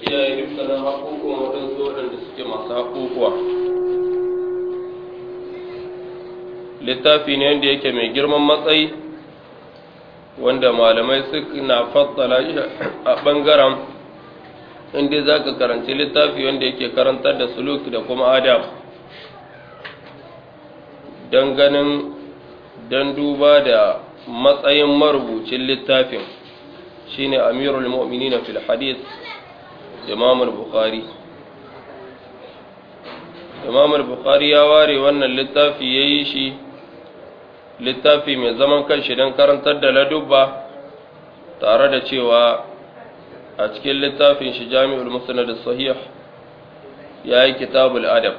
kiyaye dukkanin haƙoƙon waɗansu waɗanda suke masu haƙoƙuwa littafi ne wanda yake mai girman matsayi wanda malamai suna fassala shi a ɓangaren inda za ka karanci littafi wanda yake karantar da suluk da kuma adab don ganin don duba da matsayin marubucin littafin shine amirul mu'minin fil hadith imam al-bukhari imam al-bukhari ya ware wannan littafi yayi shi littafi mai zaman kanshi don karantar da ladubba tare da cewa a cikin littafin shi jami'ul musnad sahih yayi kitabul adab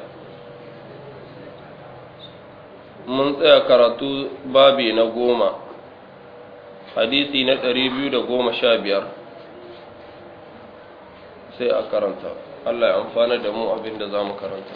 mun tsaya karatu babi na goma hadisi na ɗari biyu da goma sha biyar sai a karanta Allah ya amfana da mu abin da za mu karanta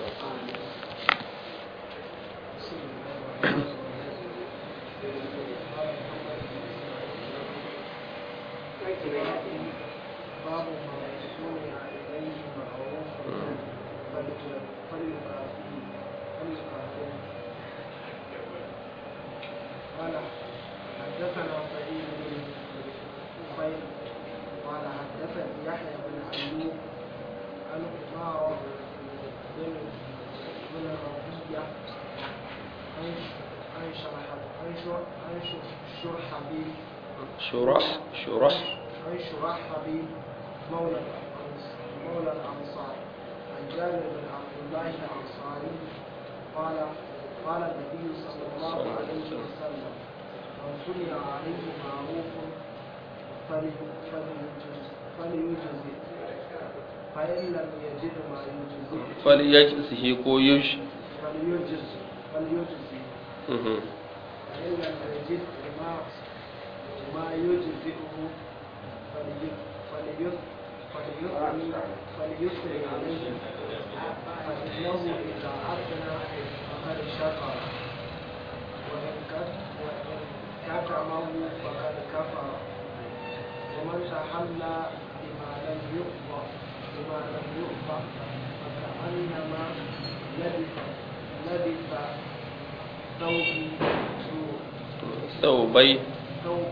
قال حدثنا سعيد بن خير قال حدثني يحيى بن ايوب عن عمارة بن بن ربيعة عن عن شرح عن شر- عن شر- شرحبيل شرح شرح عن شرحبيل مولى الأنص- مولى الأنصار عن جابر بن عبد الله الأنصاري قال قال النبي صلى الله عليه وسلم من صنع عليه معروف فلي- فليجز- فليجزي فإن لم يجد ما يجزي falyajsihi ko yush فليجز فليجزي Mhm. فإن لم يجد ما ما يجزئه فلي- فلي- فليثني فليثني عليه فإنه إذا أثنى فقد شكر وإن كت- وإن كتمه فقد كفر ومن تحلى بما لم يقضى بما لم يقضى فكأنما لبث لبث ثوب سوء ثوبي ثوب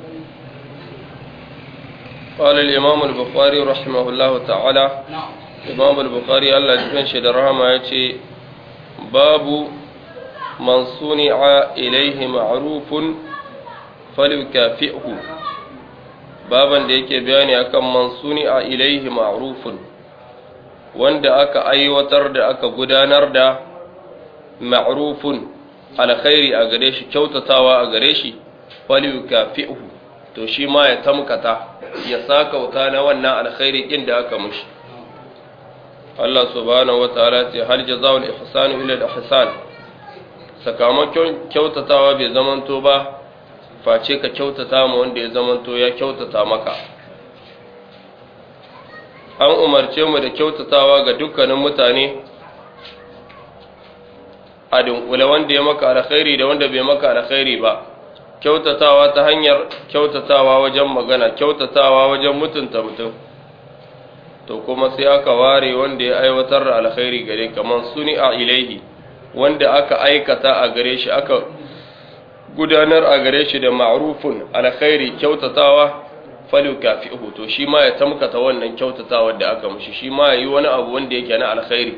قال الإمام البخاري رحمه الله تعالى إمام البخاري الله جبن شد رحمه يتي باب من صنع إليه معروف فليكافئه baban da yake bayani akan man suni'a ilaihi ma'rufun wanda aka aiwatar da aka gudanar da ma'rufun alkhairi a gare shi kyautatawa a gare shi falyukafi'hu to shi ma ya tamkata ya saka wuta na wannan alkhairi din da aka mushi Allah subhanahu wataala ce hal jazaa'ul ihsanu illa al-ihsan sakamakon kyautatawa bai zamanto ba face ka kyautata ma wanda ya zamanto ya kyautata maka an umarce mu da kyautatawa ga dukkanin mutane a dunkule wanda ya maka alkhairi da wanda bai maka alkhairi ba kyautatawa ta hanyar kyautatawa wajen magana kyautatawa wajen mutunta mutum to kuma sai aka ware wanda ya aiwatar da alkhairi gare kaman suni a ilaihi wanda aka aikata a gare shi aka gudanar a gare shi da ma'rufun alkhairi kyautatawa falu kafi'uhu to shi ma ya tamkata wannan kyautatawa da aka mushi shi ma yayi wani abu wanda yake na alkhairi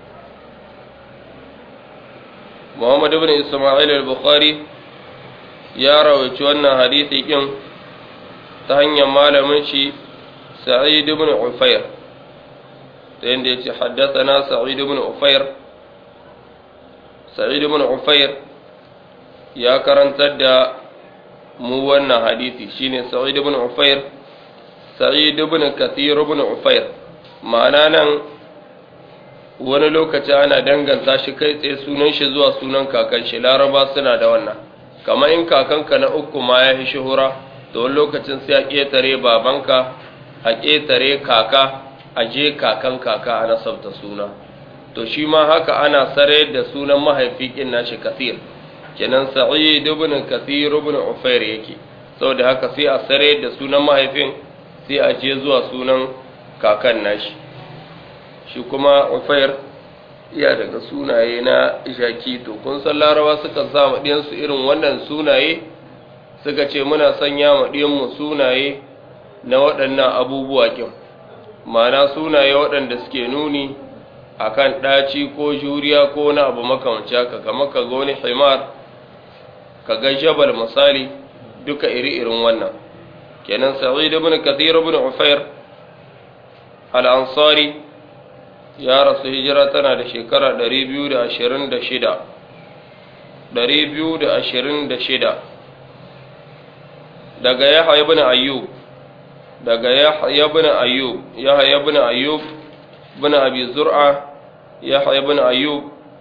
Muhammad ibn Isma'il al-Bukhari ya rawaici wannan hadisi din ta hanyar malamin shi Sa'id ibn Ufair ta yanda yace haddathana Sa'id ibn Ufair Sa'id ibn Ufair ya karantar da mu wannan hadisi shine Sa'id ibn Ufair Sa'id ibn Kathir ibn Ufair ma'ana nan wani lokaci ana danganta shi kai tsaye sunan shi zuwa sunan kakan shi laraba suna da wannan kamar in kakanka na uku ma ya fi shuhura da wani lokacin sai a ƙetare babanka a ƙetare kaka a je kakan kaka a nasabta suna to shi ma haka ana sare da sunan mahaifi kin nashi kathir kenan sa'id ibn kathir ibn ufair yake saboda haka sai a sare da sunan mahaifin sai a je zuwa sunan kakan nashi shi kuma ufair iya daga sunaye na jaki to kun san larawa suka sa maɗiyansu irin wannan sunaye suka ce muna sanya maɗiyanmu sunaye na waɗannan abubuwa ƙin ma'ana sunaye waɗanda suke nuni akan ɗaci ko juriya ko na abu makamanci haka kama ka ga wani himar ka ga jabal misali duka iri-irin wannan kenan sa'id ibn kathir ibn ufair al-ansari ya rasu hijira tana da shekara 226 226 daga yahya ibn ayyub daga yahya ibn ayyub yahya ibn ayyub ibn abi zur'a yahya ibn ayyub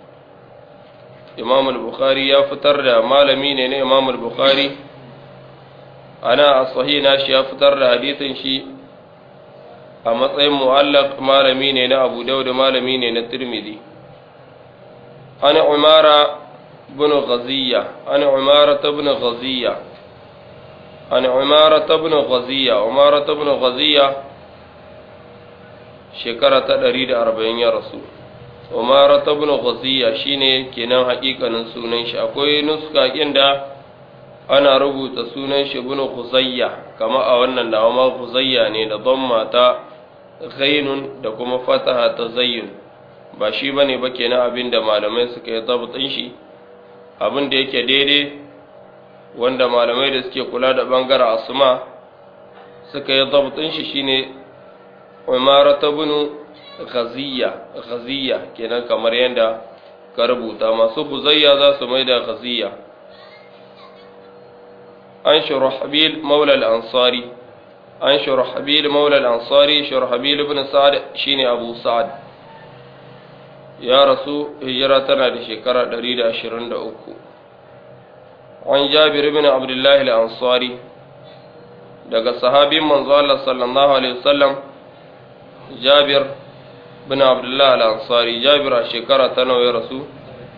imam al-bukhari ya fitar da malami ne na imam al-bukhari ana a sahih nashi ya fitar da hadisin shi a matsayin mu'allaq malami ne na abu dauda malami ne na tirmidhi ana umara bin ghaziya ana umara ibn ghaziya ana umara ibn ghaziya umara ibn ghaziya shekara ta 140 ya rasu umara ibn ghaziya shine kenan hakikanin sunan shi akwai nuska inda ana rubuta sunan shi ibn khuzayya kama a wannan da ma khuzayya ne da dhamma ta ghainun da kuma fataha ta zayyun ba shi bane ba kenan abin da malamai suka yi zabtin shi abin da yake daidai wanda malamai da suke kula da bangaren asma suka yi zabtin shi shine umara ta bin ghaziya ghaziya kenan kamar yadda ka rubuta masu buzayya za su mai da ghaziya an shurahbil maula al-ansari an shurahbil maula al-ansari shurahbil ibn sa'ad shine abu sa'ad ya rasu hijira tana da shekara 123 an jabir ibn abdullah al-ansari daga sahabin manzo Allah sallallahu alaihi wasallam jabir ibn abdullah al-ansari jabir a shekara ta nawa ya rasu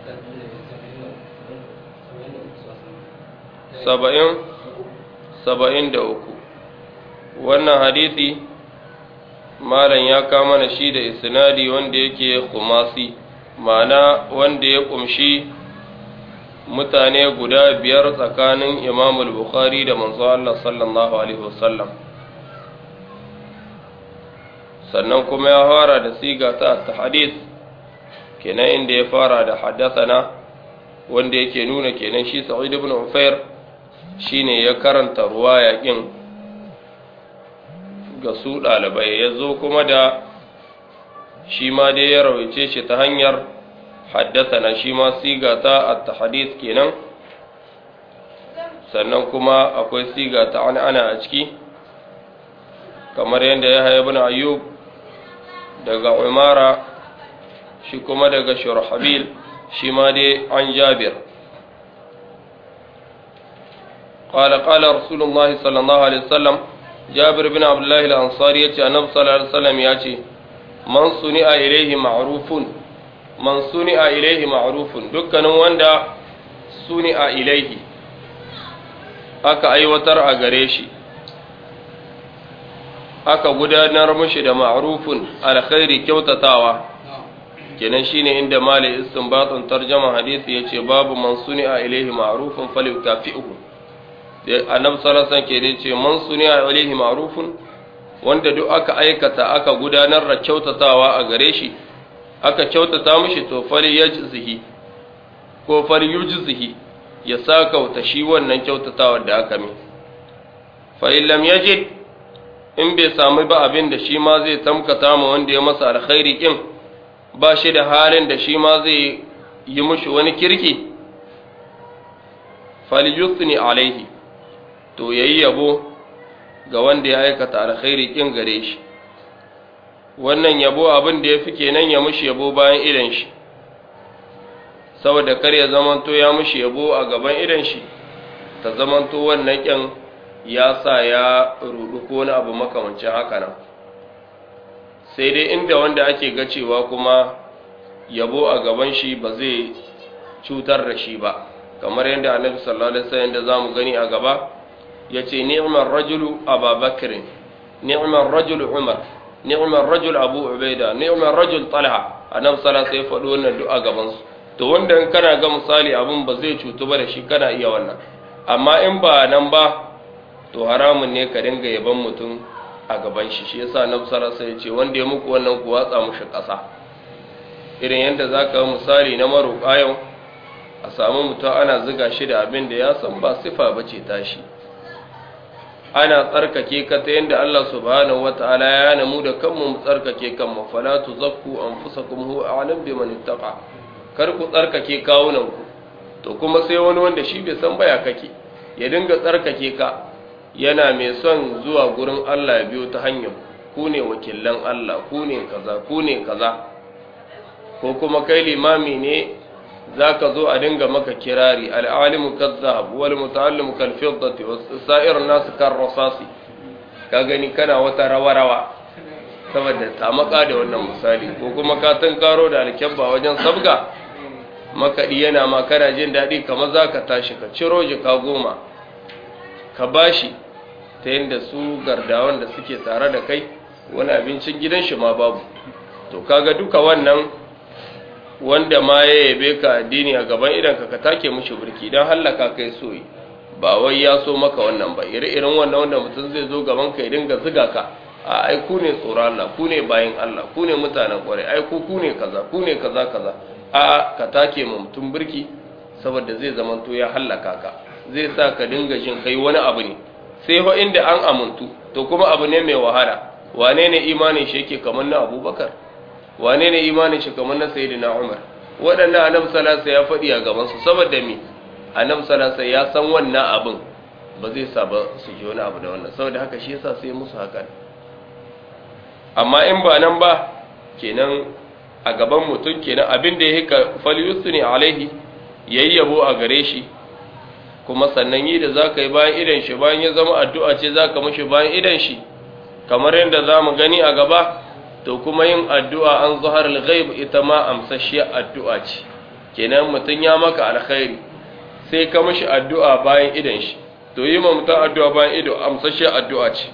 saba'in saba'in da uku wannan hadisi malam ya kama na shi da isnadi wanda yake kumasi ma'ana wanda ya kumshi mutane guda biyar tsakanin imamul bukhari da manzo Allah sallallahu alaihi wasallam sannan kuma ya fara da siga ta hadis kenan inda ya fara da haddathana wanda yake nuna kenan shi sa'id ibn ufair shine ya karanta ruwaya kin ga su ɗalibai ya zo kuma da shi ma dai ya rawaice shi ta hanyar haddasana shi ma siga ta at-hadith kenan sannan kuma akwai siga ta ana a ciki kamar yadda ya haya bin ayyub daga umara shi kuma daga shurhabil shi ma dai an jabir قال قال رسول الله صلى الله عليه وسلم جابر بن عبد الله الأنصاري يتي النبي صلى الله عليه وسلم يأتي من صنع إليه معروف من صنع إليه معروف دكان وندا صنع إليه aka aiwatar a gare shi aka gudanar mashi da ma'rufun alkhairi kyautatawa kenan shine inda mali istinbatun tarjama hadisi yace babu man suni'a ilaihi ma'rufun falyukafi'uhu annabi sallallahu alaihi ke dai ce man suniya alaihi ma'rufun wanda duk aka aikata aka gudanar da kyautatawa a gare shi aka kyautata mishi to fali yajzihi ko fali yujzihi ya sakauta shi wannan kyautatawar da aka mi fa in lam yajid in bai samu ba abin da shi ma zai tamkata ma wanda ya masa alkhairi kin ba shi da halin da shi ma zai yi mishi wani kirki fali yusni alaihi to yayi yabo ga wanda ya aikata alkhairi kin gare shi wannan yabo abin da yafi kenan ya mushi yabo bayan idan shi saboda kar ya zamanto ya mushi yabo a gaban idan shi ta zamanto wannan kin ya sa ya rudu ko wani abu makamancin haka nan sai dai inda wanda ake ga cewa kuma yabo a gaban shi ba zai cutar da shi ba kamar yadda annabi sallallahu alaihi wasallam da zamu gani a gaba ya ce ni'mar rajulu ababakirin ni'mar rajulu umar ni'mar rajul abu ubaida ni'mar rajul talha annabi sallallahu alaihi faɗo wannan du'a gaban su to wanda in kana ga misali abun ba zai cutu ba da shi kana iya wannan amma in ba nan ba to haramun ne ka dinga yaban mutum a gaban shi shi yasa annabi sallallahu alaihi ce wanda ya muku wannan ku watsa mushi ƙasa irin yadda zaka misali na maroƙa yau a samu mutum ana ziga shi da abin da ya san ba sifa bace tashi ana tsarkake ka ta yadda Allah subhanahu wata'ala ya hana mu da kanmu mu tsarkake kanmu fala tuzakku anfusakum huwa a'lam biman ittaqa kar ku tsarkake kawunan ku to kuma sai wani wanda shi bai san baya kake ya dinga tsarkake ka yana mai son zuwa gurin Allah ya biyo ta hanyar ku ne wakilan Allah ku ne kaza ku ne kaza ko kuma kai limami ne za ka zo a dinga maka kirari al'alimu kazzab wal muta'allimu kal fiddati was sa'ir nasu kan rasasi ka gani kana wata rawa-rawa saboda tamaka da wannan misali ko kuma ka karo da alkyabba wajen sabga makaɗi yana ma kana jin daɗi kamar za ka tashi ka ciro jika goma ka bashi ta yadda su gardawan da suke tare da kai wani abincin gidan shi ma babu to kaga duka wannan wanda ma ya yabe ka addini a gaban idan ka ka take mushi burki don hallaka kai soyi ba wai ya so maka wannan ba ire-iren wannan wanda mutum zai zo gaban ka ya dinga ziga ka a ai ku ne tsoron Allah ku ne bayin Allah ku ne mutanen kwarai ai ku ku ne kaza ku ne kaza kaza a ka take mu mutum burki saboda zai zamanto ya hallaka ka zai sa ka dinga jin kai wani abu ne sai fa inda an amuntu to kuma abu ne mai wahala wane ne imanin shi yake kamar na Abubakar wane ne imanin shi kamar na sayyidina Umar waɗannan annabi sallallahu ya faɗi a gaban su saboda me annabi sallallahu ya san wannan abin ba zai sa ba su ji wani abu da wannan saboda haka shi yasa sai musu haka amma in ba nan ba kenan a gaban mutum kenan abin da yake falyusu ne alaihi yayyabo a gare shi kuma sannan yi da zaka yi bayan idan shi bayan ya zama addu'a ce zaka mishi bayan idan shi kamar yadda zamu gani a gaba to kuma yin addu'a an zuhar al-ghaib ita ma amsashiyar addu'a ce kenan mutum ya maka alkhairi sai ka mishi addu'a bayan idan shi to yi ma mutum addu'a bayan ido amsashiyar addu'a ce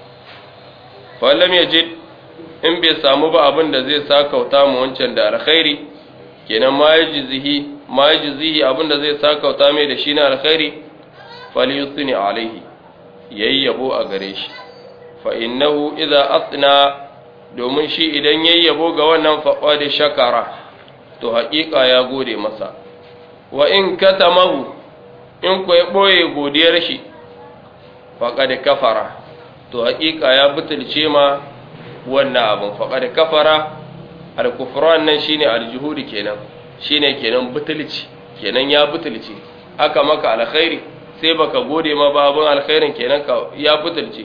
fallam yajid in bai samu ba abin da zai sakauta mu wancan da alkhairi kenan ma yajzihi ma yajzihi abin da zai sakauta mai da shi na alkhairi falyusni alaihi yayyabo a gare shi fa innahu idza asna domin shi idan yayyabo ga wannan faɓa da shakara to haƙiƙa ya gode masa wa in katamahu in ku ya ɓoye godiyar shi faƙa da kafara to haƙiƙa ya butulce ma wannan abin faƙa da kafara alkufran nan shine aljuhudi kenan shine kenan butulci kenan ya butulce aka maka alkhairi sai baka gode ma ba abin alkhairin kenan ka ya butulce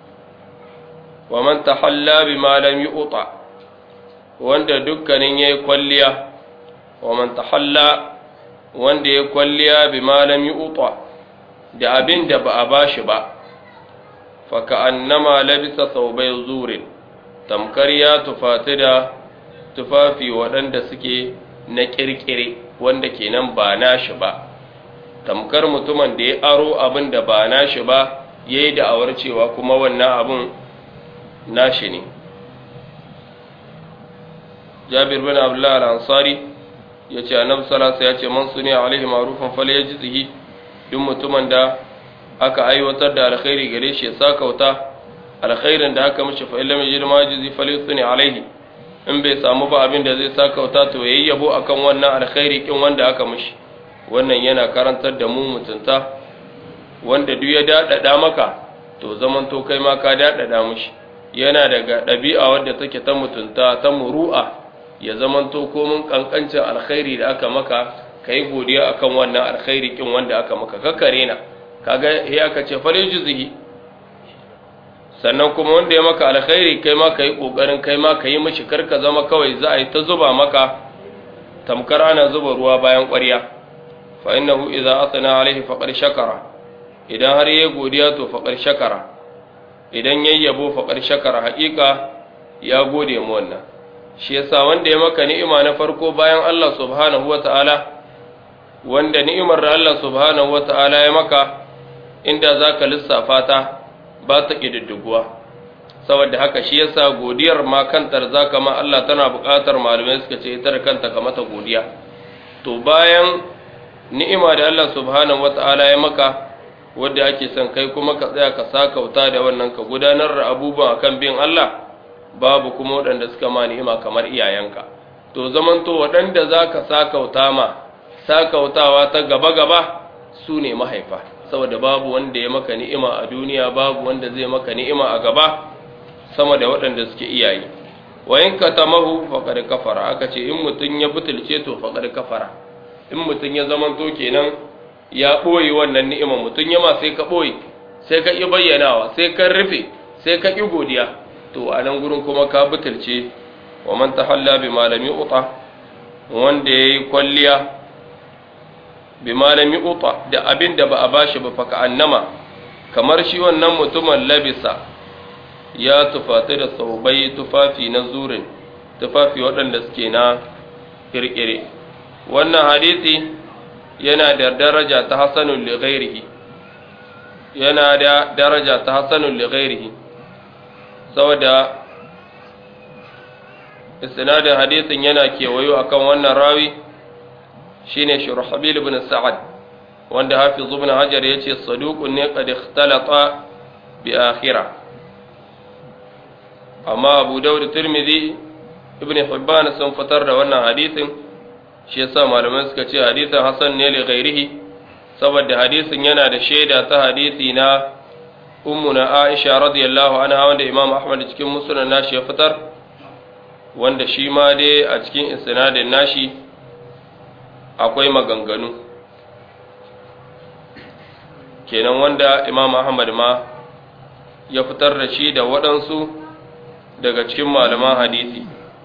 wa man tahalla bima lam yu'ta wanda dukkanin yayi kwalliya wa man tahalla wanda yayi kwalliya bima lam yu'ta da abin da ba a bashi ba fa ka'annama labisa thawbay zurin tamkar ya tufati da tufafi waɗanda suke na kirkire wanda kenan ba nashi ba tamkar mutumin da ya aro abin da ba nashi ba yayi da'awar cewa kuma wannan abin nashi ne jabir bin abdullah al-ansari ya ce annabi salasa ya ce man suni alaihi ma'rufan fal yajzihi duk mutumin da aka aiwatar da alkhairi gare shi ya sakauta alkhairin da aka mishi fa illam yajid ma yajzi fal yusni alaihi in bai samu ba abin da zai sakauta to yayi yabo akan wannan alkhairi kin wanda aka mishi wannan yana karantar da mu mutunta wanda duk ya dadada maka to zaman to kai ma ka dadada mishi yana daga ɗabi'a wadda take ta mutunta ta muru'a ya zamanto komin ƙanƙancin alkhairi da aka maka ka yi godiya akan wannan alkhairi ƙin wanda aka maka kakare na kaga ya aka ce fale juzihi sannan kuma wanda ya maka alkhairi kai ma ka yi ƙoƙarin kai ma ka yi mashi karka zama kawai za a yi ta zuba maka tamkar ana zuba ruwa bayan ƙwarya fa innahu idza asna alaihi faqad shakara idan har yayi godiya to faqad shakara idan yayyabo faƙar shakar haƙiƙa ya gode mu wannan shi yasa wanda ya maka ni'ima na farko bayan Allah subhanahu wata'ala wanda ni'imar da Allah subhanahu wata'ala ya maka inda zaka lissafa ta ba ta kididdiguwa saboda haka shi yasa godiyar ma kantar zaka ma Allah tana buƙatar malamai suka ce ita da kanta ka mata godiya to bayan ni'ima da Allah subhanahu wata'ala ya maka wadda ake son kai kuma ka tsaya ka sakauta da wannan ka gudanar da abubuwan akan bin Allah babu kuma waɗanda suka ma ni'ima kamar iyayenka to zamanto waɗanda za ka sakauta ma sakautawa ta gaba-gaba su ne mahaifa saboda babu wanda ya maka ni'ima a duniya babu wanda zai maka ni'ima a gaba sama da waɗanda suke iyaye wa in ka tamahu faqad kafara aka ce in mutun ya butulce to faqad kafara in mutun ya zamanto kenan ya ɓoye wannan ni'ima mutun ya ma sai ka ɓoye sai ka ƙi bayyanawa sai ka rufe sai ka ƙi godiya to a nan gurin kuma ka butulce wa man tahalla bi malami uta wanda yayi kwalliya bi malami uta da abin da ba a bashi ba fa annama kamar shi wannan mutumin labisa ya tufata da saubai tufafi na zurin tufafi waɗanda suke na kirkire wannan hadisi yana da daraja ta hasanun li ghairihi yana da daraja ta hasanun li ghairihi saboda isnadin hadisin yana kewayo akan wannan rawi shine shurhabil ibn sa'ad wanda hafiz ibn hajar yace saduqun ne qad ikhtalata bi akhirah amma abu daud tirmidhi ibn hibban sun fitar da wannan hadisin shi yasa malamai suka ce hadisin hasan ne li ghairihi saboda hadisin yana da shaida ta hadisi na ummuna aisha radiyallahu anha wanda imam ahmad cikin musnad nashi ya fitar wanda shi ma dai a cikin isnadin nashi akwai maganganu kenan wanda imam ahmad ma ya fitar da shi da waɗansu daga cikin malaman hadisi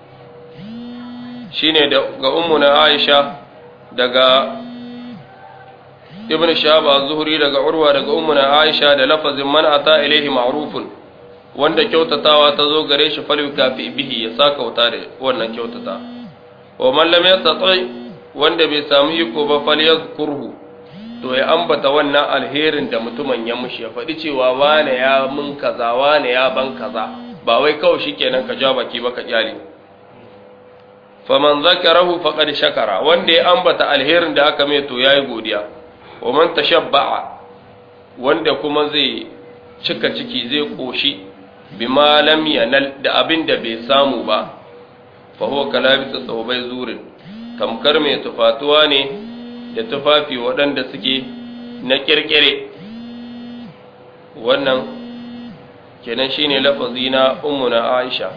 shine ga ummuna aisha daga ibn shahab az-zuhri daga urwa daga ummuna aisha da lafazin man ata ilaihi ma'rufun wanda kyautatawa ta zo gare shi falwi kafi bihi ya saka wuta da wannan kyautata wa man lam yastati wanda bai samu iko ba falyazkurhu to ya ambata wannan alherin da mutumin ya mushi ya faɗi cewa wane ya mun kaza wane ya ban kaza ba wai kawai shikenan ka ja baki ba ka kyale faman zakarahu faqad shakara wanda ya ambata alherin da aka mai to yayi godiya wa man tashabba'a wanda kuma zai cika ciki zai koshi bima lam yanal da abin da bai samu ba fa huwa kalabisa sawbai zurin tamkar mai tufatuwa ne da tufafi waɗanda suke na kirkire wannan kenan shine lafazi na ummuna Aisha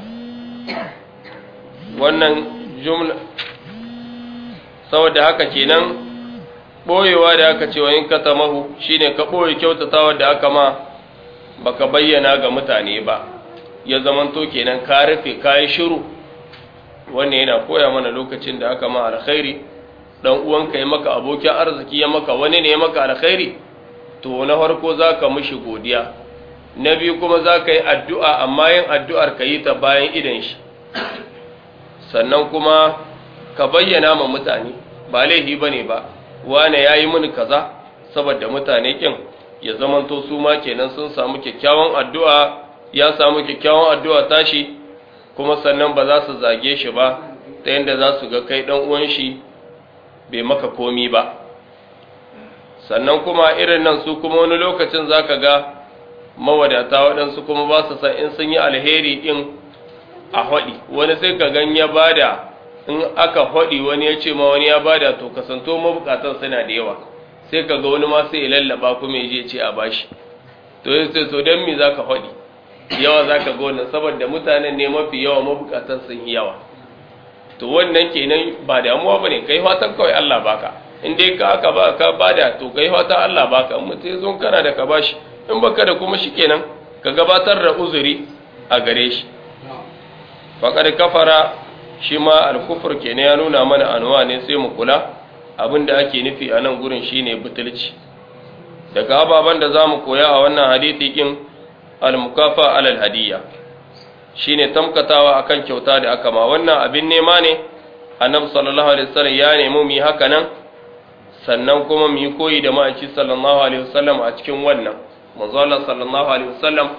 wannan jumla saboda haka kenan boyewa da aka ce wa in katamahu shine ka boye kyautatawa da aka ma baka bayyana ga mutane ba ya zamanto kenan ka rufe kai shiru wannan yana koya mana lokacin da aka ma alkhairi dan uwanka ya maka abokin arziki ya maka wani ne ya maka alkhairi to na farko zaka mishi godiya na biyu kuma zaka yi addu'a amma yin addu'ar ka yi ta bayan idan shi sannan kuma ka bayyana ma mutane ba laifi bane ba wane yayi mini kaza saboda mutane kin ya zamanto su ma kenan sun samu kyakkyawan addu'a ya samu kyakkyawan addu'a tashi kuma sannan ba za su zage shi ba ta yadda za su ga kai dan uwan shi bai maka komi ba sannan kuma irin nan su kuma wani lokacin zaka ga mawadata waɗansu kuma ba su san in sun yi alheri in a haɗi wani sai ka gan ya bada in aka haɗi wani ya ce ma wani ya bada to kasanto mabukatan suna da yawa sai ka ga wani ma sai ya lallaba kuma ya je ce a bashi to ya ce to don me za ka haɗi yawa za ka ga wannan saboda mutanen ne mafi yawa mabukatan sun yi yawa to wannan kenan ba damuwa ba ne kai fatan kawai Allah baka in dai ka aka ba ka bada to kai fatan Allah baka in mutum zo kana da ka bashi in baka da kuma shi kenan ka gabatar da uzuri a gare shi faƙar kafara shi ma alkufur kenan ya nuna mana anuwa ne sai mu kula abin da ake nufi a nan gurin shine butulci daga ababen da za mu koya a wannan hadithi kin almukafa alal hadiyya shine tamkatawa akan kyauta da aka ma wannan abin nema ne annabi sallallahu alaihi wasallam ya nemi mu yi haka nan sannan kuma mu yi koyi da ma'aiki sallallahu alaihi wasallam a cikin wannan manzo Allah sallallahu alaihi wasallam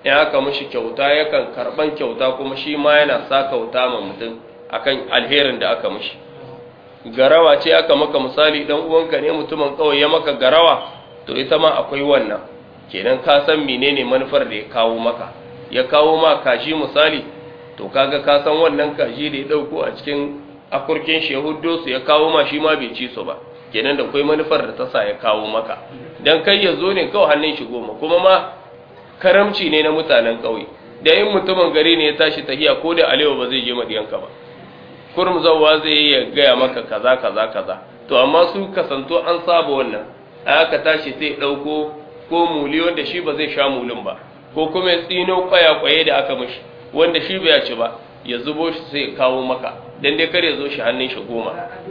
in aka mishi kyauta yakan karban kyauta kuma shi ma yana sa kyauta ma mutum akan alherin da aka mishi garawa ce aka maka misali dan uwanka ne mutumin kawai ya maka garawa to ita ma akwai wannan kenan ka san menene manufar da ya kawo maka ya kawo ma kaji misali to kaga ka san wannan kaji da ya dauko a cikin akurkin shehuddo su ya kawo ma shi ma bai ci su ba kenan da akwai manufar da ta sa ya kawo maka dan kai ya zo ne kawai hannun shi goma kuma ma karamci ne na mutanen ƙauye da in mutumin gari ne ya tashi tahiya ko da alewa ba zai je madiyanka ba kurum zawwa zai yi ya gaya maka kaza kaza kaza to amma su kasanto an saba wannan a aka tashi sai ɗauko ko muli wanda shi ba zai sha mulin ba ko kuma ya tsino kwaya-kwaye da aka mishi wanda shi bai ci ba ya zubo shi sai kawo maka dan dai kar ya zo shi hannun shi goma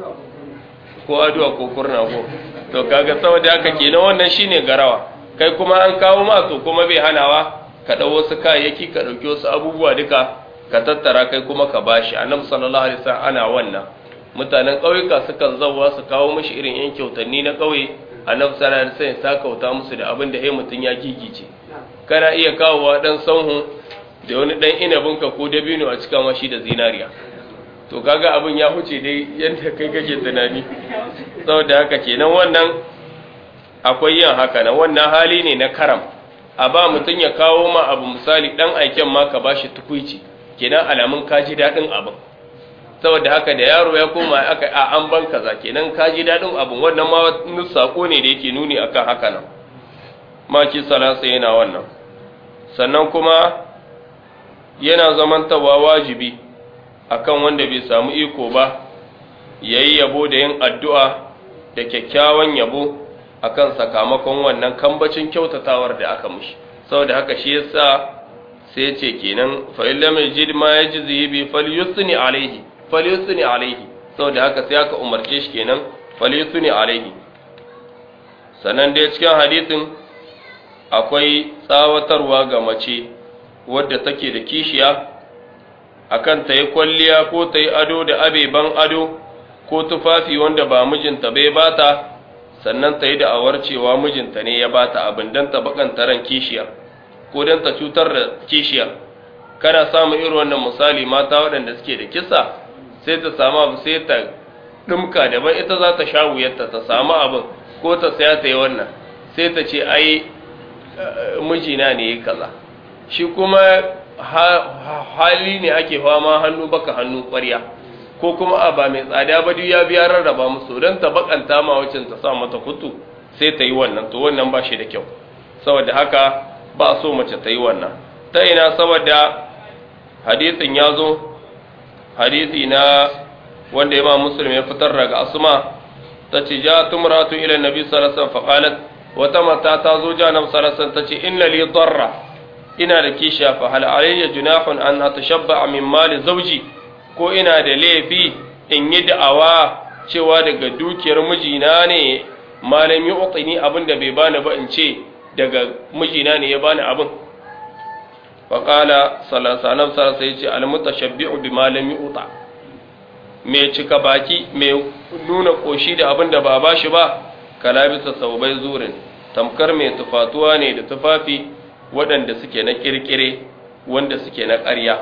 ko aduwa ko kurna ko to kaga saboda haka kenan wannan shine garawa kai kuma an kawo ma to kuma bai hanawa ka dau wasu kayayyaki ka dauki wasu abubuwa duka ka tattara kai kuma ka bashi annabi sallallahu alaihi wasallam ana wannan mutanen ƙauyuka sukan zauwa su kawo mishi irin yan kyautanni na ƙauye annabi sallallahu alaihi wasallam ya kauta musu da abin da hey mutun ya gigice kana iya kawowa dan sanhu da wani dan inabinka ko dabino a cika mashi da zinariya to kaga abin ya huce dai yadda kai kake tunani saboda haka kenan wannan akwai yin haka na wannan hali ne na karam a ba mutum ya kawo ma abu misali dan aiken ma ka bashi tukuici kenan alamun ka ji daɗin abin saboda haka da yaro ya koma aka a an ban kaza kenan ka ji daɗin abin wannan ma wani sako ne da yake nuni akan haka nan maki salasa yana wannan sannan kuma yana zamantawa wajibi akan wanda bai samu iko ba yayi yabo da yin addu'a da kyakkyawan yabo akan sakamakon wannan kambacin kyautatawar da aka mushi saboda haka shi yasa sai ce kenan fa illa mai jid ma yajzi bi falyusni alaihi falyusni alaihi saboda haka sai aka umarce shi kenan falyusni alaihi sannan dai cikin hadisin akwai tsawatarwa ga mace wadda take da kishiya akan ta yi kwalliya ko ta yi ado da abeban ado ko tufafi wanda ba mijinta bai bata sannan ta yi da'awar cewa mijinta ne ya bata abin don ta bakanta ran kishiyar ko don ta cutar da kishiyar kana samun irin wannan misali mata waɗanda suke da kisa sai ta samu abu sai ta ɗumka daban ita za ta sha wuyarta ta samu abin ko ta saya ta yi wannan sai ta ce ai mijina ne ya kaza shi kuma hali ne ake fama hannu baka hannu ƙwarya ko kuma a ba mai tsada ba duk ya biya rarraba musu don ta bakanta ma wacin ta sa mata kutu sai ta yi wannan to wannan ba shi da kyau saboda haka ba so mace ta yi wannan ta ina saboda hadisin ya zo hadisi na wanda imam muslim ya fitar daga asma ta ce ja tumratu ila nabi sallallahu alaihi wasallam faqalat wata mata ta zo ja nabi sallallahu alaihi wasallam ta ce inna li darra ina da kisha fa hal alayya junahun an atashabba min mali zawji ko ina da laifi in yi da'awa cewa daga dukiyar mijina ne malam yi utini abin da bai bani ba in ce daga mijina ne ya bani abin faƙala salasalam sarasa ya ce almutashabbi'u bi malam yi uta mai cika baki mai nuna ƙoshi da abin da ba ba shi ba kalabisa saubai zurin tamkar mai tufatuwa ne da tufafi waɗanda suke na ƙirƙire wanda suke na ƙarya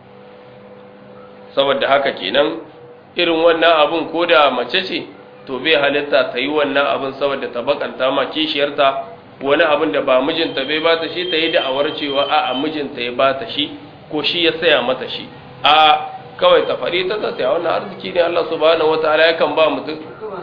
saboda haka kenan irin wannan abun ko da mace ce to bai halitta ta yi wannan abun saboda ta bakanta ma kishiyarta wani abun da ba mijinta bai ba ta shi ta yi da'awar cewa a a mijinta ya ba ta shi ko shi ya saya mata shi a kawai ta faɗi ta ta saya wannan arziki ne Allah subhanahu wataala yakan ba mutum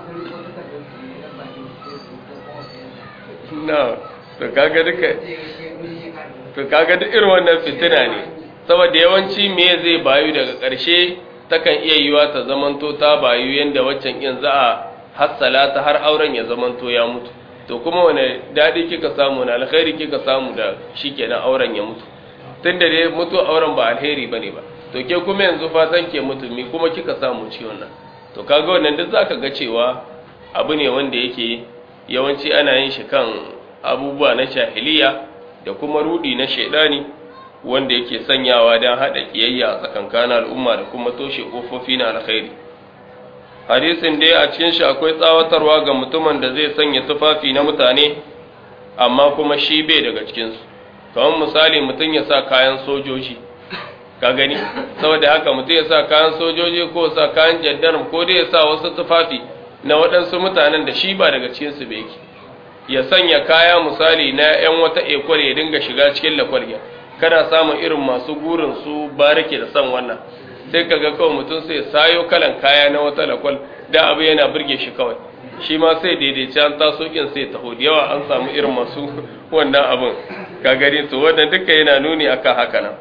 na to kaga duka to kaga duk irin wannan fitina ne saboda yawanci me zai bayu daga ƙarshe takan iya yiwa ta zamanto ta bayu yanda waccan in za a hassala ta har auren ya zamanto ya mutu to kuma wane daɗi kika samu na alkhairi kika samu da shikenan auren ya mutu tunda dai mutu auren ba alheri bane ba to ke kuma yanzu fatan ke mutu mi kuma kika samu ci wannan to kaga wannan duk zaka ga cewa abu ne wanda yake yawanci ana yin shi kan abubuwa na jahiliya da kuma rudi na shaidani wanda yake sanyawa don haɗa ƙiyayya a tsakankanin al'umma da kuma toshe ƙofofi na alkhairi hadisin dai a cikin shi akwai tsawatarwa ga mutumin da zai sanya tufafi na mutane amma kuma shi bai daga cikinsu kamar misali mutum ya sa kayan sojoji ka gani saboda haka mutum ya sa kayan sojoji ko sa kayan jandarm ko dai ya sa wasu tufafi na waɗansu mutanen da shi ba daga cikinsu bai yake ya sanya kaya misali na 'yan wata ekwar ya dinga shiga cikin lakwarya kana samun irin masu gurin su barake da son wannan sai ka ga kawai mutum sai sayo kalan kaya na wata lakwal da abu yana burge shi kawai shi ma sai daidaici an taso kin sai taho da yawa an samu irin masu wannan abin ka gani to wannan duka yana nuni akan haka nan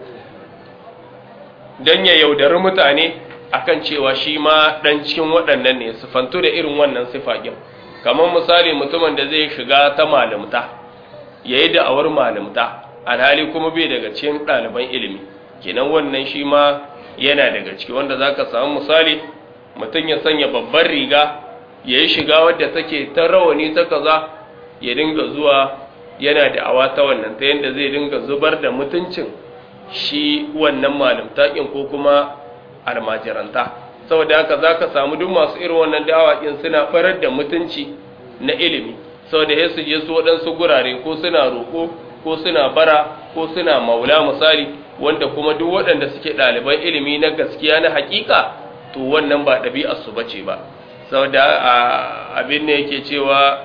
dan ya yaudari mutane akan cewa shi ma dan cikin waɗannan ne su fanto da irin wannan sifakin kamar misali mutumin da zai shiga ta malamta yayi da'awar malamta alhali kuma bai daga cikin ɗaliban ilimi kenan wannan shi ma yana daga ciki wanda zaka samu misali mutum ya sanya babbar riga ya yi shiga wadda take ta rawani ta kaza ya dinga zuwa yana da awa ta wannan ta yadda zai dinga zubar da mutuncin shi wannan malamtakin ko kuma almajiranta saboda haka za ka samu duk masu irin wannan dawakin suna barar da mutunci na ilimi saboda ya su je su waɗansu gurare ko suna roƙo ko suna bara ko suna maula misali wanda kuma duk waɗanda suke ɗaliban ilimi na gaskiya na hakika to wannan ba ɗabi'arsu ba ce ba saboda abin ne yake cewa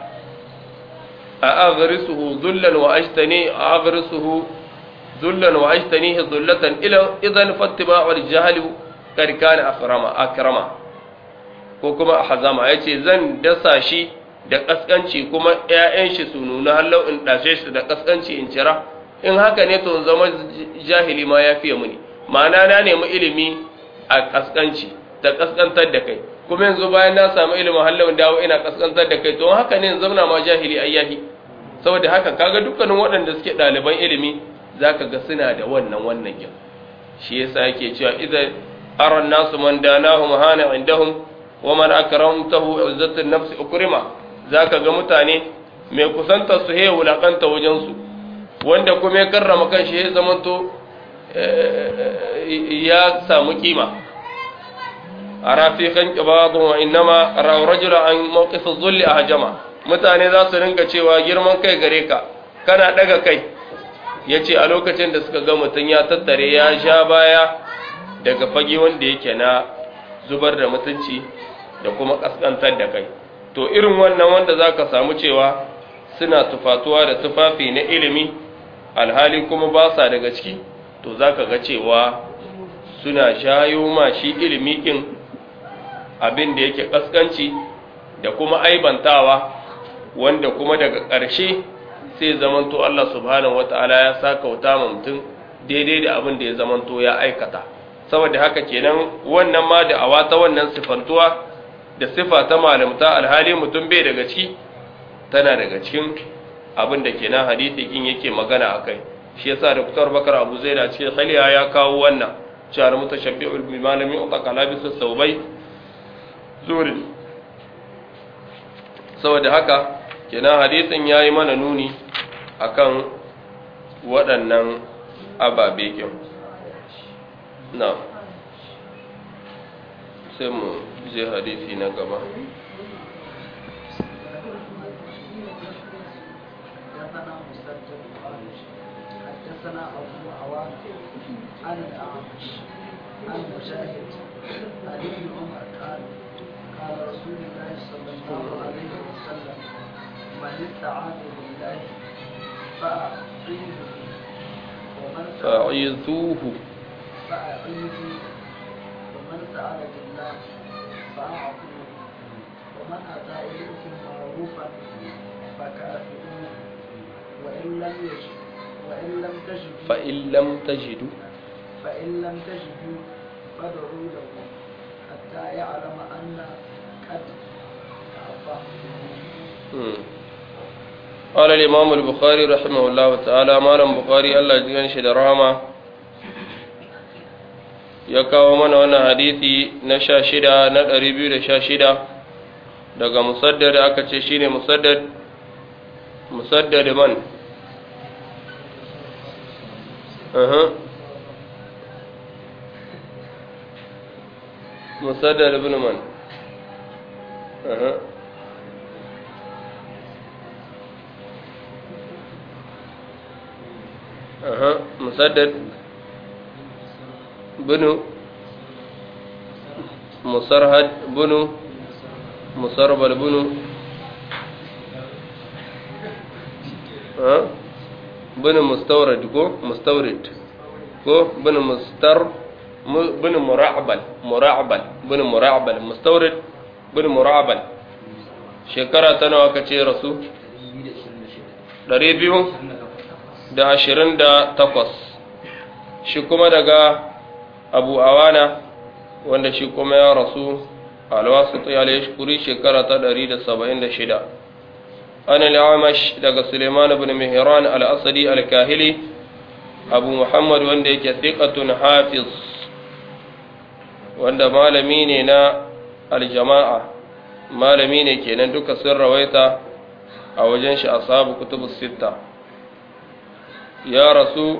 a aghrisuhu dhullan wa ashtani aghrisuhu dhullan wa ashtanihi dhullatan ila idan fattiba'u al-jahl kad kana akrama akrama ko kuma hazama yace zan dasa shi da kaskanci kuma ƴaƴan shi su nuna hallau in dashe shi da kaskanci in cira in haka ne to zama jahili ma yafiye muni ma'ana na nemi ilimi a kaskanci ta kaskantar da kai kuma yanzu bayan na samu ilimin hallawin dawo ina kaskantar da kai to haka ne zauna ma jahili ayyahi saboda haka kaga dukkanin waɗanda suke ɗaliban ilimi zaka ga suna da wannan wannan kin shi yasa yake cewa idan aran nasu man danahum hana indahum wa man akramtahu izzatu nafsi ukrima zaka ga mutane mai kusanta su he wulakanta wajen su wanda kuma ya karrama kanshi ya zamanto ya samu kima ara fi khanqi ba'dhu wa innama ra rajula an mawqif adh-dhull ahjama mutane za su rinka cewa girman kai gare ka kana daga kai yace a lokacin da suka ga mutun ya tattare ya sha baya daga fage wanda yake na zubar da mutunci da kuma kaskantar da kai to irin wannan wanda zaka samu cewa suna tufatuwa da tufafi na ilimi alhali kuma ba sa daga ciki to zaka ga cewa suna shayo ma shi ilimi kin abin da yake kaskanci da kuma aibantawa wanda kuma daga ƙarshe sai zamanto Allah subhanahu wata'ala ya saka wuta ma mutum daidai da abin da ya zamanto ya aikata saboda haka kenan wannan ma da awa ta wannan sifantuwa da sifa ta malamta alhali mutum bai daga ciki tana daga cikin abin da kenan hadisi kin yake magana akai shi yasa Dr. Bakar Abu Zaid a cikin khaliya ya kawo wannan cewa mutashabbi'ul bil malami utaka labisu saubai zuri saboda haka kenan hadisin yayi mana nuni akan waɗannan ababe kin na sai mu je hadisi na gaba حدثنا أبو عوان عن الأعمش عن مجاهد عن ابن عمر قال قال رسول الله صلى الله عليه وسلم من استعاذ بالله فأعيذه ومن فعيذوه فأعيذه ومن سأل بالله فأعطوه ومن أتى إليكم معروفا فكافئوه وإن لم يجد وإن لم تجدوا فإن لم تجدوا فإن لم تجدوا فادعوا له حتى يعلم أن قد عفا مم. قال الإمام البخاري رحمه الله تعالى مالم بخاري الله جيغان shi da rahama ya kawo mana wannan hadisi na sha shida na ɗari biyu da sha shida daga musaddad aka ce shine musaddad musaddad man Aha. musaddad ibn man Aha. aha musaddad bunu musarhad bunu musarbal bunu ha bunu mustawrid ko mustawrid ko bunu mustar bunu mura'bal mura'bal bunu mura'bal mustawrid bunu mura'bal shekara ta nawa kace rasu 228 shi kuma daga abu awana wanda shi kuma ya rasu alwasu ya shukuri shekara ta 176 an al'amash daga suleiman ibn mihran al-asadi al-kahili abu muhammad wanda yake thiqatun hafiz wanda malami ne na aljama'a malami ne kenan duka sun rawaita a wajen shi ashabu kutubus sitta ya rasu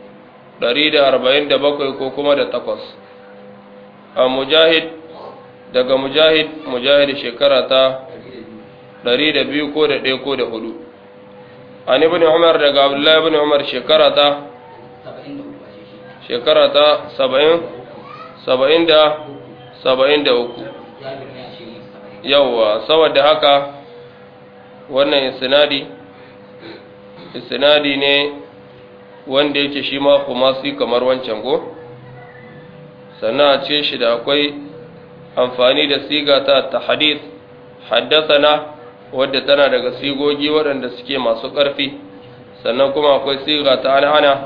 147 ko kuma da takwas a mujahid daga mujahid mujahid shekara ta 102 ko da 1 ko da 4 an ibn umar daga abdullahi ibn umar shekara ta shekara ta 70 70 da 73 yawwa saboda haka wannan isnadi isnadi ne wanda yake shi ma kumasi kamar wancan go sannan a ce shi da akwai amfani da siga ta tahadith haddathana wadda tana daga sigogi waɗanda suke masu ƙarfi sannan kuma akwai siga ta an'ana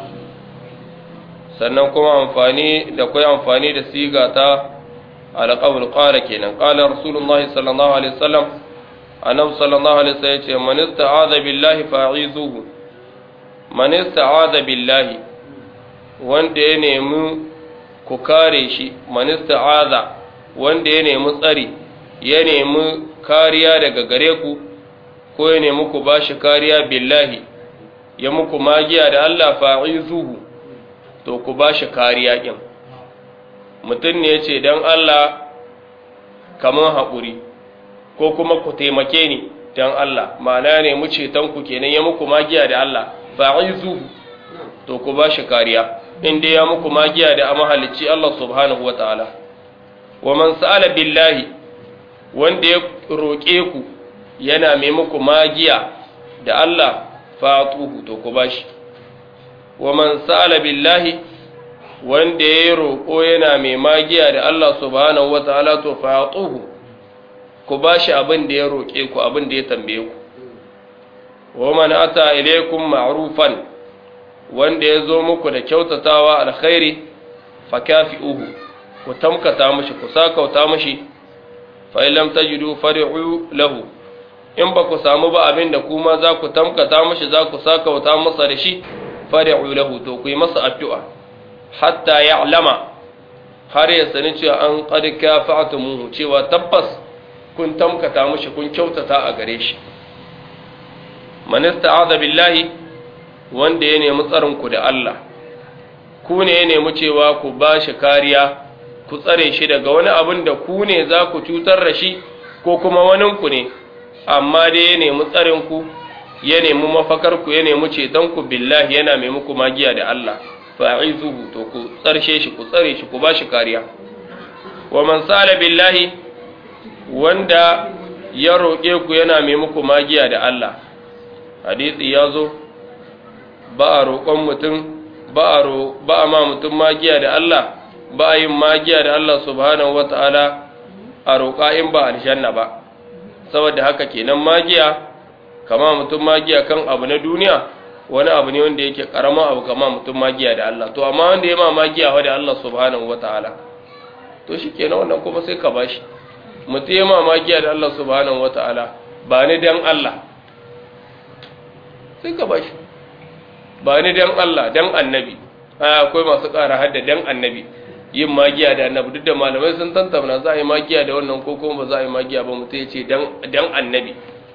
sannan kuma amfani da akwai amfani da siga ta alqawl qala kenan qala rasulullahi sallallahu alaihi wasallam annabi sallallahu alaihi wasallam yace man ista'adha billahi fa'izuhu man ista'adha billahi wanda ya nemi ku kare shi man ista'adha wanda ya nemi tsari ya nemi kariya daga gare ku ko ya nemi ku bashi kariya billahi ya muku magiya da Allah fa'izuhu to ku bashi kariya kin mutum ne yace dan Allah kaman haƙuri ko kuma ku taimake ni dan Allah ma'ana ne mu ceton ku kenan ya muku magiya da Allah fa'izu to ku ba shi kariya inda ya muku magiya da amahalicci Allah subhanahu wataala wa man sa'ala billahi wanda ya roƙe ku yana mai muku magiya da Allah fa'atuhu to ku ba shi wa man sa'ala billahi wanda ya roƙo yana mai magiya da Allah subhanahu wataala to fa'atuhu ku ba shi abin da ya roƙe ku abin da ya tambaye ku wa man ata ilaykum ma'rufan wanda ya zo muku da kyautatawa alkhairi fakafi'uhu ku tamkata mishi ku sakauta mishi fa in lam tajidu fari'u lahu in ba ku samu ba abin da kuma za ku tamkata mishi za ku sakauta masa da shi fari'u lahu to ku yi masa addu'a hatta ya'lama har ya sani cewa an qad kafa'tumuhu cewa tabbas kun tamkata mushi kun kyautata a gare shi man ista'adha billahi wanda ya nemi tsarin ku da Allah ku ne ya nemi cewa ku ba shi kariya ku tsare shi daga wani abin da ku ne za ku cutar da shi ko kuma wanin ku ne amma dai ya nemi tsarin ku ya nemi mafakar ku ya nemi ceton ku billahi yana mai muku magiya da Allah fa'izuhu to ku tsarshe shi ku tsare shi ku ba shi kariya wa man sala billahi wanda ya roƙe ku yana mai muku magiya da Allah hadisi ya zo ba a roƙon mutum ba a ma mutum magiya da Allah ba a yin magiya da Allah subhanahu wa ta'ala a roƙa in ba aljanna ba saboda haka kenan magiya kama mutum magiya kan abu na duniya wani abu ne wanda yake karama abu kama mutum magiya da Allah to amma wanda ya ma magiya wa da Allah subhanahu wa ta'ala to shi kenan wannan kuma sai ka bashi mutum ya mamakiya da Allah subhanahu wata'ala ba ni dan Allah sai ka bashi ba ni dan Allah dan annabi akwai masu ƙara hadda dan annabi yin magiya da annabi duk da malamai sun tantamna za a yi magiya da wannan ko kuma ba za a yi magiya ba mutum ya ce dan annabi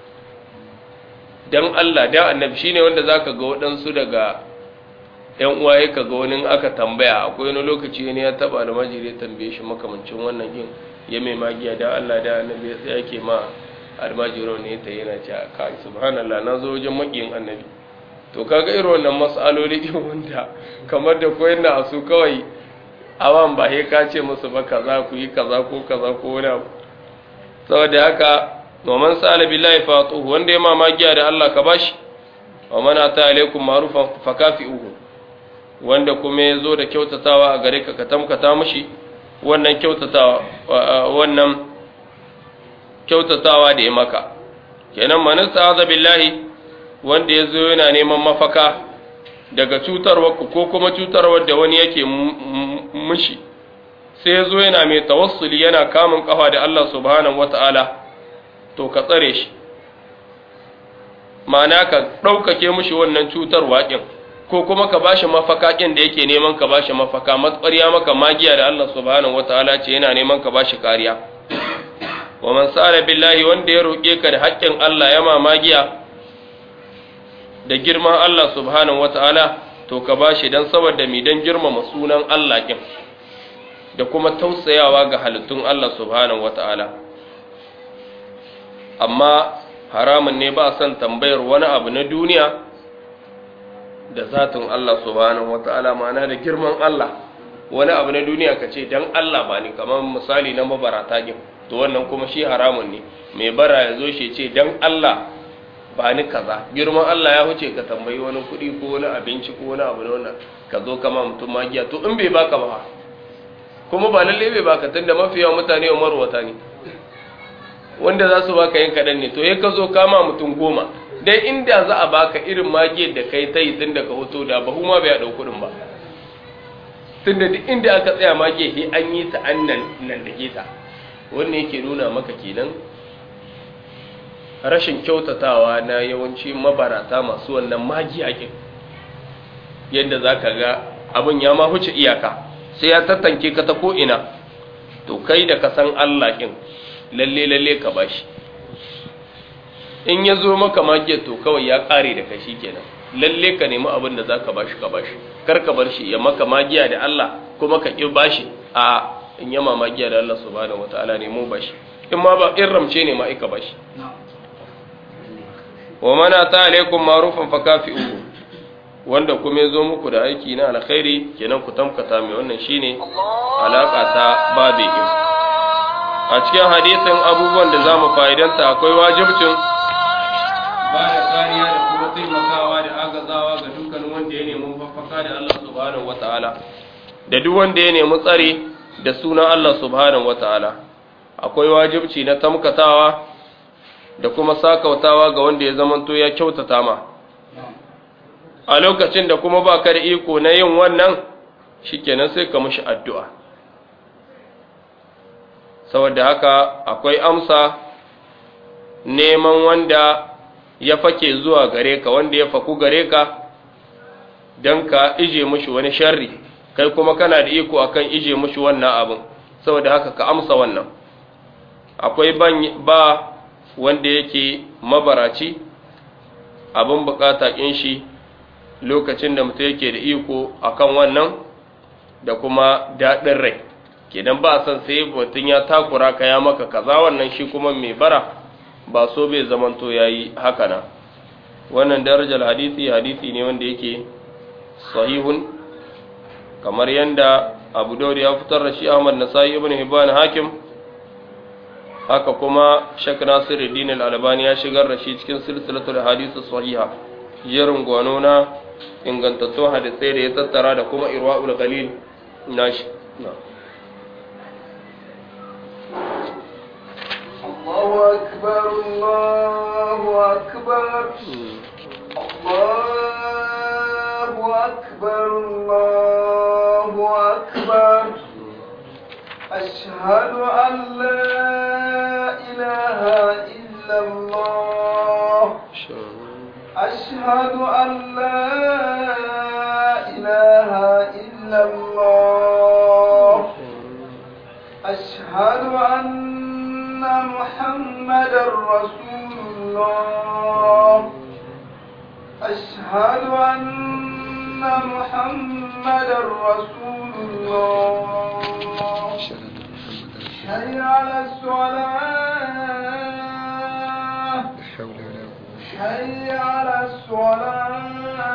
dan Allah dan annabi shine wanda zaka ga waɗansu daga yan uwa ya ga wani aka tambaya akwai wani lokaci ne ya taba almajiri ya tambaye shi makamancin wannan yin ya mai magiya da Allah da annabi ya tsaya ke ma almajiro ne ta yana ce kai subhanallah na zo wajen makiyin annabi to kaga irin wannan mas'aloli din wanda kamar da koyar da su kawai awan ba he ka ce musu ba kaza ku yi kaza ko kaza ko wani abu saboda haka wa man sa'ala billahi fatuhu wanda ya mamakiya da Allah ka bashi wa man ata alaikum ma'rufan fakafi'uhu wanda kuma ya zo da kyautatawa a gare ka ka tamkata mishi wannan kyautatawa wannan kyautatawa da ya maka kenan man sa'ala billahi wanda ya zo yana neman mafaka daga cutarwar ku ko kuma cutarwar da wani yake mishi sai ya zo yana mai tawassuli yana kamun kafa da Allah subhanahu wata'ala to ka tsare shi ma'ana ka ɗaukake mushi wannan cutar waƙin ko kuma ka bashi mafaka ƙin da yake neman ka bashi mafaka matsariya maka magiya da Allah subhanahu wataala ce yana neman ka bashi kariya wa man sa'ala billahi wanda ya roƙe ka da haƙƙin Allah ya ma magiya da girman Allah subhanahu wataala to ka bashi dan saboda mi dan girmama sunan Allah ƙin da kuma tausayawa ga halittun Allah subhanahu wataala amma haramun ne ba son tambayar wani abu na duniya da zatin Allah subhanahu wata'ala ma'ana da girman Allah wani abu na duniya ka ce dan Allah ba ni kamar misali na mabarata gin to wannan kuma shi haramun ne mai bara ya zo shi ce dan Allah ba ni kaza girman Allah ya huce ka tambayi wani kuɗi ko wani abinci ko wani abu na wannan ka zo kama mutum magiya to in bai baka ba kuma ba lalle bai baka tunda mafi yawan mutane wa marwata ne wanda za su baka yin kaɗan ne to ya ka zo kama mutum goma dai inda za a baka irin magiyar da kai ta yi tun da ka hoto da bahu ma bai ɗau kuɗin ba tun da duk inda aka tsaya magiyar he an yi ta an nan da ta wannan yake nuna maka kenan rashin kyautatawa na yawanci mabarata masu wannan magiya kin yadda za ka ga abin ya ma huce iyaka sai ya tattanke ka ta ko'ina to kai da ka san Allah kin lalle lalle ka bashi in ya zo maka magiyar to kawai ya kare da kashi kenan lalle ka nemi abin da zaka bashi ka bashi kar ka bar shi ya maka magiya da Allah kuma ka ki bashi a in yama magiya da Allah subhanahu wataala ne mu bashi in ma ba in ramce ne ma ika bashi wa mana ta alaikum ma'rufan fakafi'uhu wanda kuma ya zo muku da aiki na alkhairi kenan ku tamkata mai wannan shine alaka ta babe a cikin hadisin abubuwan da za mu fa'idanta akwai wajibcin ba da kariya da kuma taimakawa da agazawa ga dukkan wanda ya nemi mafaka da Allah subhanahu wata'ala da duk wanda ya nemi tsare da sunan Allah subhanahu wata'ala akwai wajibci na tamkatawa da kuma sakautawa ga wanda ya zamanto ya kyautata ma a lokacin da kuma ba ka da iko na yin wannan shikenan sai ka mushi addu'a saboda haka akwai amsa neman wanda ya fake zuwa gare ka wanda ya faku gare ka don ka ije mushi wani sharri kai kuma kana da iko akan ije mushi wannan abin saboda haka ka amsa wannan akwai ba wanda yake mabaraci abin bukata kin shi lokacin da mutum yake da iko akan wannan da kuma daɗin rai kenan ba san sai mutum ya takura ka ya maka kaza wannan shi kuma mai bara ba so bai zamanto yayi haka na wannan darajar hadisi hadisi ne wanda yake sahihun kamar yanda Abu Dawud ya fitar da shi Ahmad Nasai ibn Hibban Hakim haka kuma Sheikh Nasiruddin Al-Albani ya shigar da shi cikin silsilatul hadisi sahiha jerin gwano na ingantattun hadisai da ya tattara da kuma Irwaul Ghalil nashi na'am الله أكبر الله أكبر الله أكبر الله أكبر أشهد أن لا إله إلا الله أشهد أن لا إله إلا الله أشهد أن محمد رسول الله أشهد أن محمد رسول الله حي على الصلاة حي على الصلاة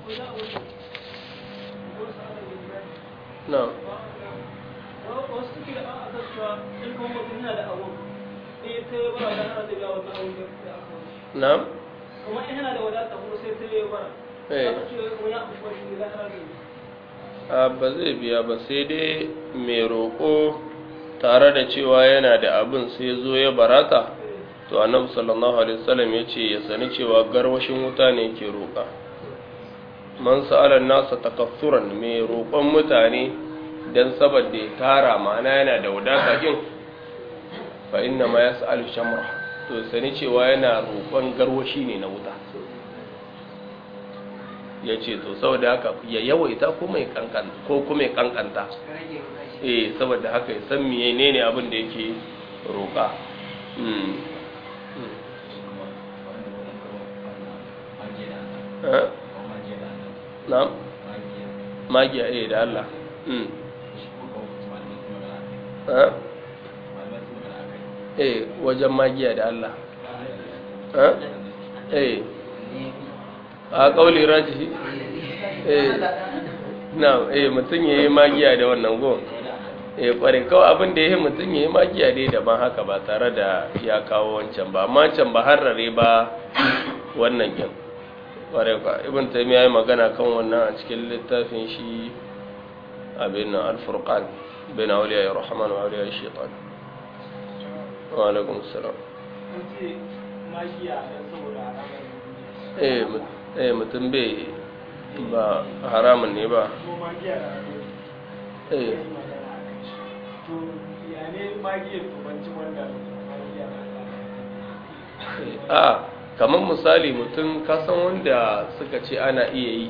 na wasu suke da an aka cewa in kuma mutum yana da abu sai ta yi bara dan ana da biya wannan abun da aka wani na kuma in yana da wadata kuma sai ta yi bara Eh. aka ce kuma ya amshi shi da ana da a ba zai biya ba sai dai mai roƙo tare da cewa yana da abin sai zo ya barata to annabi sallallahu alaihi wasallam ya ce ya sani cewa garwashin wuta ne ke roƙa man sa'ala nasa takassuran mai roƙon mutane dan saboda ya tara ma'ana yana da wadata kin fa inna ma yas'alu shamra to sani cewa yana roƙon garwashi ne na wuta ya ce to saboda haka ya yawaita ko mai kankan ko kuma ya kankanta eh saboda haka ya san menene abin da yake roƙa mm mm. Eh? na'am magiya eh da Allah mm eh eh wajen magiya da Allah eh eh a kauli rajihi eh na eh mutum ya yi magiya da wannan go eh kware kawai abin da ya yi mutum ya yi magiya dai da ban haka ba tare da ya kawo wancan ba amma can ba harare ba wannan kin kware kwa ibn taymiya ya yi magana kan wannan a cikin littafin shi abin nan al-furqan bain awliya ar-rahman wa awliya ash-shaytan wa alaikum assalam an ce magiya dan saboda alamar eh mut- eh mutum bai ba haramun ne ba kuma magiya da eh to ya ne magiyar tubanci wanda magiya na a kamar misali mutum kasan wanda suka ce ana iya yi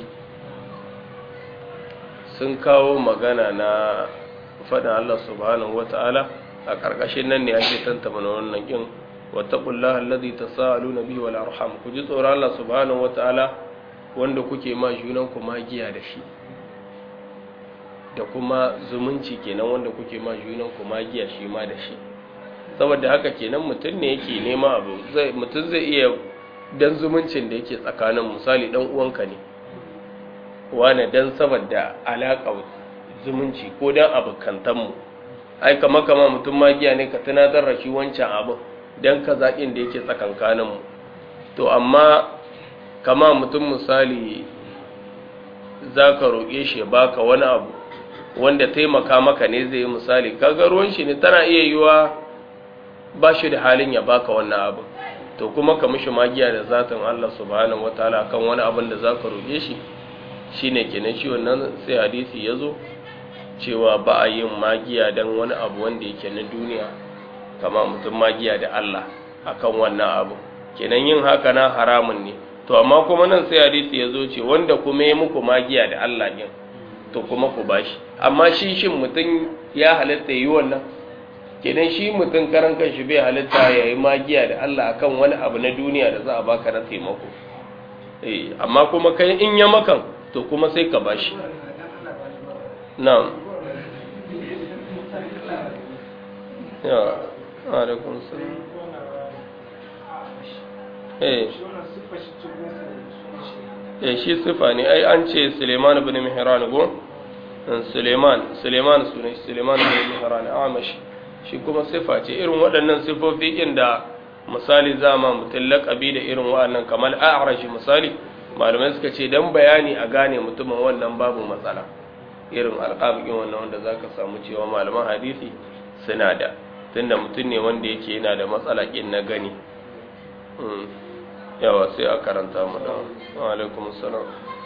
sun kawo magana na faɗin Allah subhanahu wata'ala a ƙarƙashin nan ne ake tantama na wannan ƙin wattaqullaha allazi tasaaluna bihi wal arham ku ji tsoron Allah subhanahu wata'ala wanda kuke ma junan ku magiya da shi da kuma zumunci kenan wanda kuke ma junan ku magiya shi ma da shi saboda haka kenan mutum ne yake nema abu zai mutum zai iya dan zumuncin da yake tsakanin misali dan uwanka ne wane dan saboda alaƙa zumunci ko dan abokantan mu ai kama kama mutum magiya ne ka tunatar da shi wancan abu dan ka zaƙin da yake tsakankanin mu to amma kama mutum misali zaka roƙe shi ya baka wani abu wanda taimaka maka ne zai yi misali kaga ruwan shi ne tana iya yiwa ba shi da halin ya baka wannan abu to kuma ka mishi magiya da zatin Allah subhanahu wataala kan wani abin da zaka roƙe shi shine kenan shi wannan sai hadisi yazo cewa ba a yin magiya dan wani abu wanda yake na duniya kama mutum magiya da Allah akan wannan abu kenan yin haka na haramun ne to amma kuma nan sai hadisi yazo ce wanda kuma ya muku magiya da Allah din to kuma ku bashi amma shi shin mutum ya halatta yi wannan kenan shi mutum karan kanshi bai halitta ya yi magiya da Allah akan wani abu na duniya da za a baka na taimako eh amma kuma kai in ya makan to kuma sai ka bashi na'am ya alaikum salam eh eh shi sifa ne ai an ce Suleiman ibn Mihran go Suleiman Suleiman sunan shi Suleiman ibn Mihran amashi shi kuma sifa ce irin waɗannan sifofi inda misali zama mutum laƙabi da irin waɗannan kamar a'arashi misali malamai suka ce don bayani a gane mutumin wannan babu matsala irin alƙabikin wannan wanda za ka samu cewa malaman hadisi suna da tunda mutum ne wanda yake yana da matsala ƙin na gani yawa sai a karanta mu da alaikum salam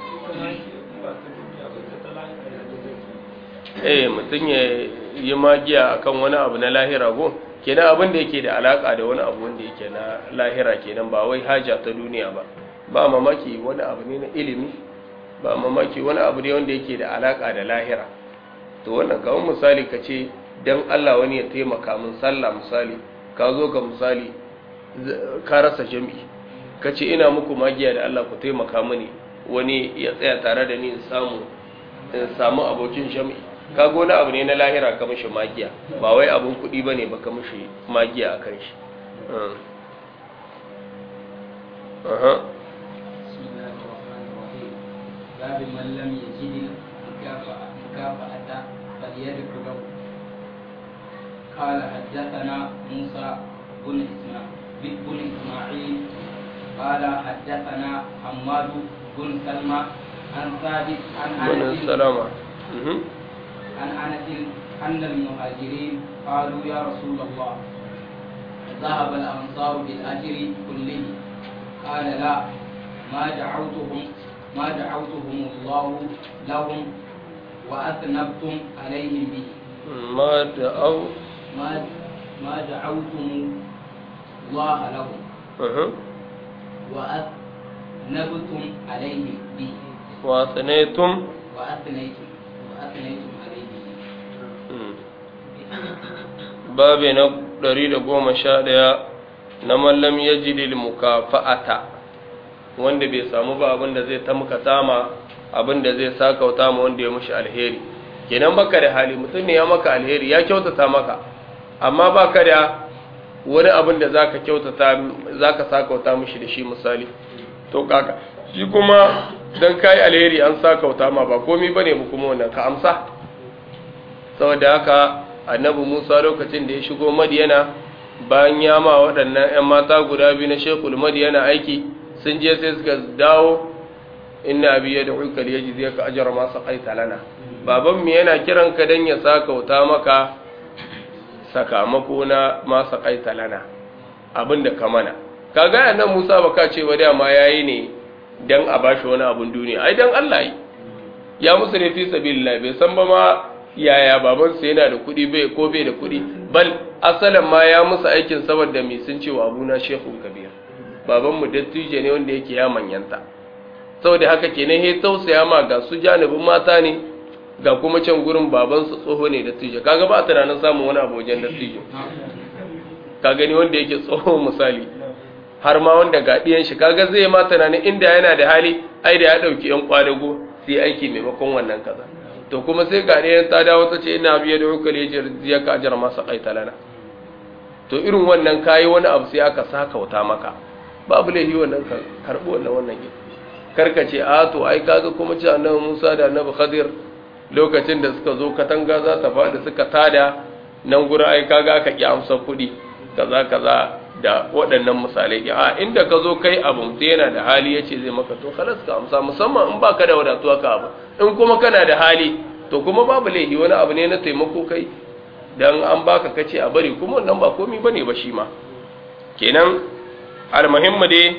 eh mutum ya yi magiya akan wani abu na lahira go kenan abin da yake da alaka da wani abu wanda yake na lahira kenan ba wai haja ta duniya ba ba mamaki wani abu ne na ilimi ba mamaki wani abu ne wanda yake da alaka da lahira to wannan kawai misali ka ce dan Allah wani ya taimaka min sallah misali ka zo ka misali ka rasa jami'i ka ce ina muku magiya da Allah ku taimaka mini wani ya tsaya tare da ni in samu in samu abokin jami'i kaga wani abu ne na lahira ka mishi magiya ba wai abun kuɗi ba ne ba ka mishi magiya a kan shi باب من لم يجد المكافأة مكافأة فليدعو له قال حدثنا موسى بن إسماعيل بن إسماعيل قال حدثنا حماد بن سلمى عن ثابت عن بن أنس السلامة مهم. عن أنس أن المهاجرين قالوا يا رسول الله ذهب الأنصار بالأجر كله قال لا ما دعوتهم ما دعوتهم الله لهم وأذنبتم عليهم به ما دعوا ما ما دعوتم الله لهم مهم. وأذنبتم عليهم به وأثنيتم وأثنيتم وأثنيتم عليه به مم. babi na ɗari da goma sha ɗaya na mallam ya ji mukafa'ata wanda bai samu ba abin da zai tamkata ma abin da zai sakauta ma wanda ya mushi alheri kenan baka da hali mutum ne ya maka alheri ya kyautata maka amma baka da wani abin da zaka kyautata zaka sakauta mushi da shi misali to kaka shi kuma dan kai alheri an sakauta ma ba komai bane mu kuma wannan ka amsa saboda haka annabi Musa lokacin da ya shigo Madiyana bayan ya ma waɗannan 'yan mata guda biyu na Shekul Madiyana aiki sun je sai suka dawo inna abi ya da'uka li yajzi ka ajra ma saqaita lana baban mu yana kiran ka dan ya saka wuta maka sakamako na ma saqaita lana abinda ka mana kaga annabi Musa baka ce ba dama yayi ne dan a bashi wani abun duniya ai dan Allah yi ya musu ne fi sabilillah bai san ba ma yaya babansu yana da kuɗi bai ko bai da kuɗi bal asalin ma ya musu aikin saboda mai sun cewa abuna shehun kabir babanmu dattijo ne wanda yake ya manyanta saboda haka kenan he tausaya ma ga su janibin mata ne ga kuma can gurin babansu tsoho ne dattijo kaga ba a tunanin samun wani abu wajen dattijo ka gani wanda yake tsoho misali har ma wanda ga ɗiyan shi kaga zai ma tunanin inda yana da hali ai da ya ɗauki yan kwadago sai aiki maimakon wannan kaza to kuma sai ga ɗayan ta dawo ta ce ina biya da hukar ya ka ajiyar masa ƙaita lana to irin wannan kayi wani abu sai aka saka wuta maka babu laifi wannan ka karɓi wannan wannan gida karka ce a to ai kaga kuma ce annabi Musa da annabi Khadir lokacin da suka zo katanga za ta faɗi suka tada nan gurin ai kaga aka ki amsa kuɗi kaza kaza da waɗannan misalai a inda ka zo kai abu sai yana da hali yace zai maka to khalas ka amsa musamman in baka da wadatuwa ka abu in kuma kana da hali to kuma babu laifi wani abu ne na taimako kai dan an baka kace a bari kuma wannan ba komai bane ba shi ma kenan almuhimmu dai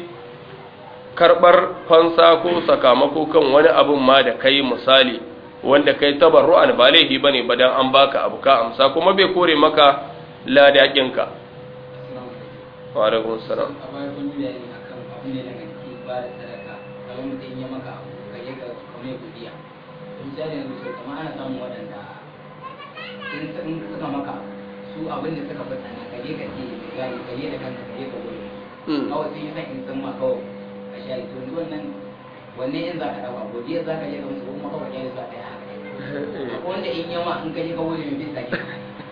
karbar fansa ko sakamako kan wani abun ma da kai misali wanda kai tabarru'an ba laifi bane ba dan an baka abu ka amsa kuma bai kore maka ladakin ka wa alaikum salam a baya kun yi bayani akan abin da daga cikin ba da sadaka kamar mutum ya maka abu ka je ka kame godiya misali yanzu sai kamar ana samun waɗanda in in suka maka abu, su abin da suka fata na kaje ka ce gani ka je da kanka ka je ka gode kawai sun yi san in san ma kawai ka sha to yanzu wannan wanne in za ka ɗauka godiya za ka je ka musu kuma kawai ya za ka yi haka akwai wanda in yama in ka je ka gode mai bisa ke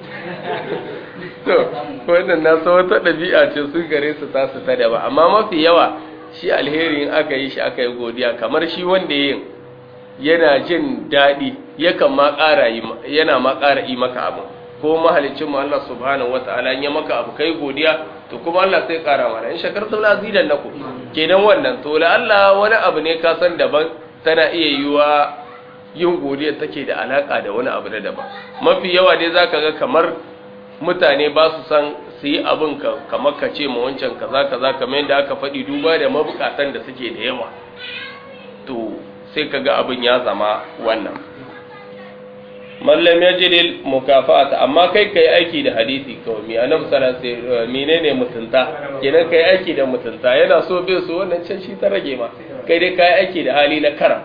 to wannan na so wata ɗabi'a ce su gare su ta su ta ba amma mafi yawa shi alheri in aka yi shi aka yi godiya kamar shi wanda yin yana jin daɗi yakan ma ƙara yi yana ma ƙara yi maka abu ko mahalicin mu Allah subhanahu wata'ala in ya maka abu kai godiya to kuma Allah sai ƙara mana in shakartum la zidan nakum kenan wannan to la Allah wani abu ne ka san daban tana iya yiwa yin godiya take da alaka da wani abu na daban mafi yawa dai zaka ga kamar mutane ba su san su yi abin ka kamar ka ce ma wancan kaza kaza kamar yadda aka faɗi duba da mabukatan da suke da yawa to sai ka ga abin ya zama wannan mallam ya jidil mukafa'ata amma kai kai aiki da hadisi kawai mi annabi sallallahu alaihi wasallam menene mutunta kenan kai aiki da mutunta yana so bai so wannan can shi ta rage ma kai dai kai aiki da hali na karam